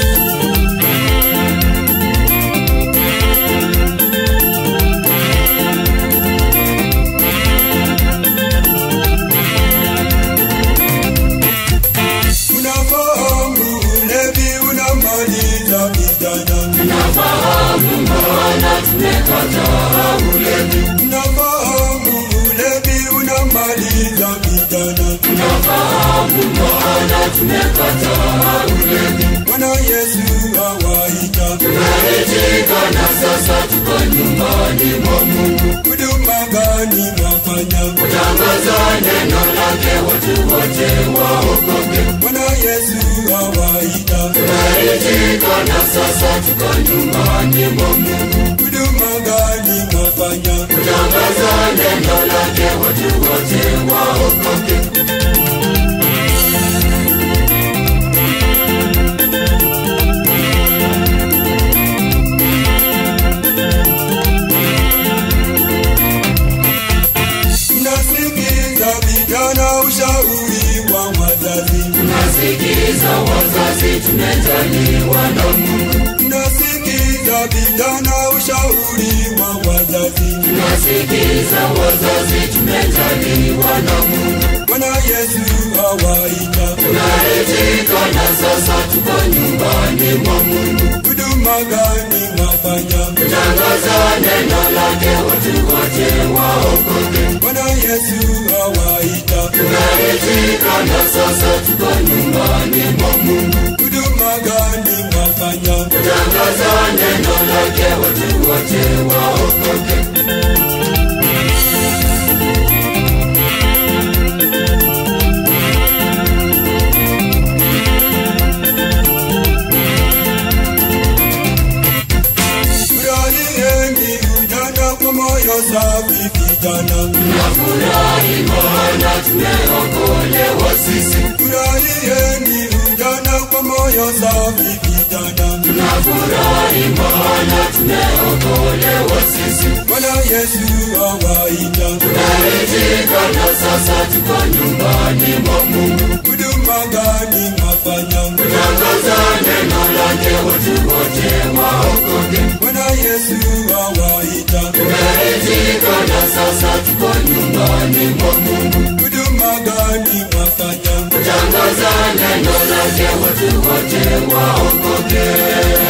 Unafahamu ulevi unamaliza vijana, Nafahamu maana tumekataa ulevi. unafahamu ulevi unamaliza vijana. Nafahamu maana tumekataa ulevi. Bwana Yesu awaita, Tumeridhika na sasa tuko nyumbani mwa Mungu. huduma gani mwafanya? Tangaza neno lake watu wote waokoke. Bwana Yesu awaita, Tumeridhika na sasa tuko nyumbani mwa Mungu. huduma gani mwafanya? Tangaza neno lake watu wote waokoke. Mnasikiza vijana ushauri wa wazazi, Nasikiza wazazi tumejaliwa na Mungu. mnasikiza vijana ushauri wa wazazi. Nasikiza wazazi tumejaliwa na Mungu. Bwana Yesu awaita, Tunaridhika na sasa tuko nyumbani mwa Mungu. huduma gani mwafanya? Tangaza neno lake watu wote waokoke. Bwana Yesu awaita, Tunaridhika na sasa tuko nyumbani mwa Mungu. huduma gani mwafanya? Tangaza neno lake watu wote waokoke. Furahieni ujana kwa moyo safi vijana, Nafurahi maana tumeokolewa sisi. furahieni ujana kwa moyo safi vijana. Nafurahi maana tumeokolewa sisi. Bwana Yesu awaita, Tumeridhika na sasa tuko nyumbani mwa Mungu. huduma gani mwafanya? Tangaza neno lake watu wote waokoke. Bwana Yesu awaita, Tumeridhika na sasa tuko nyumbani mwa Mungu. huduma gani mwafanya? Tangaza neno lake watu wote waokoke.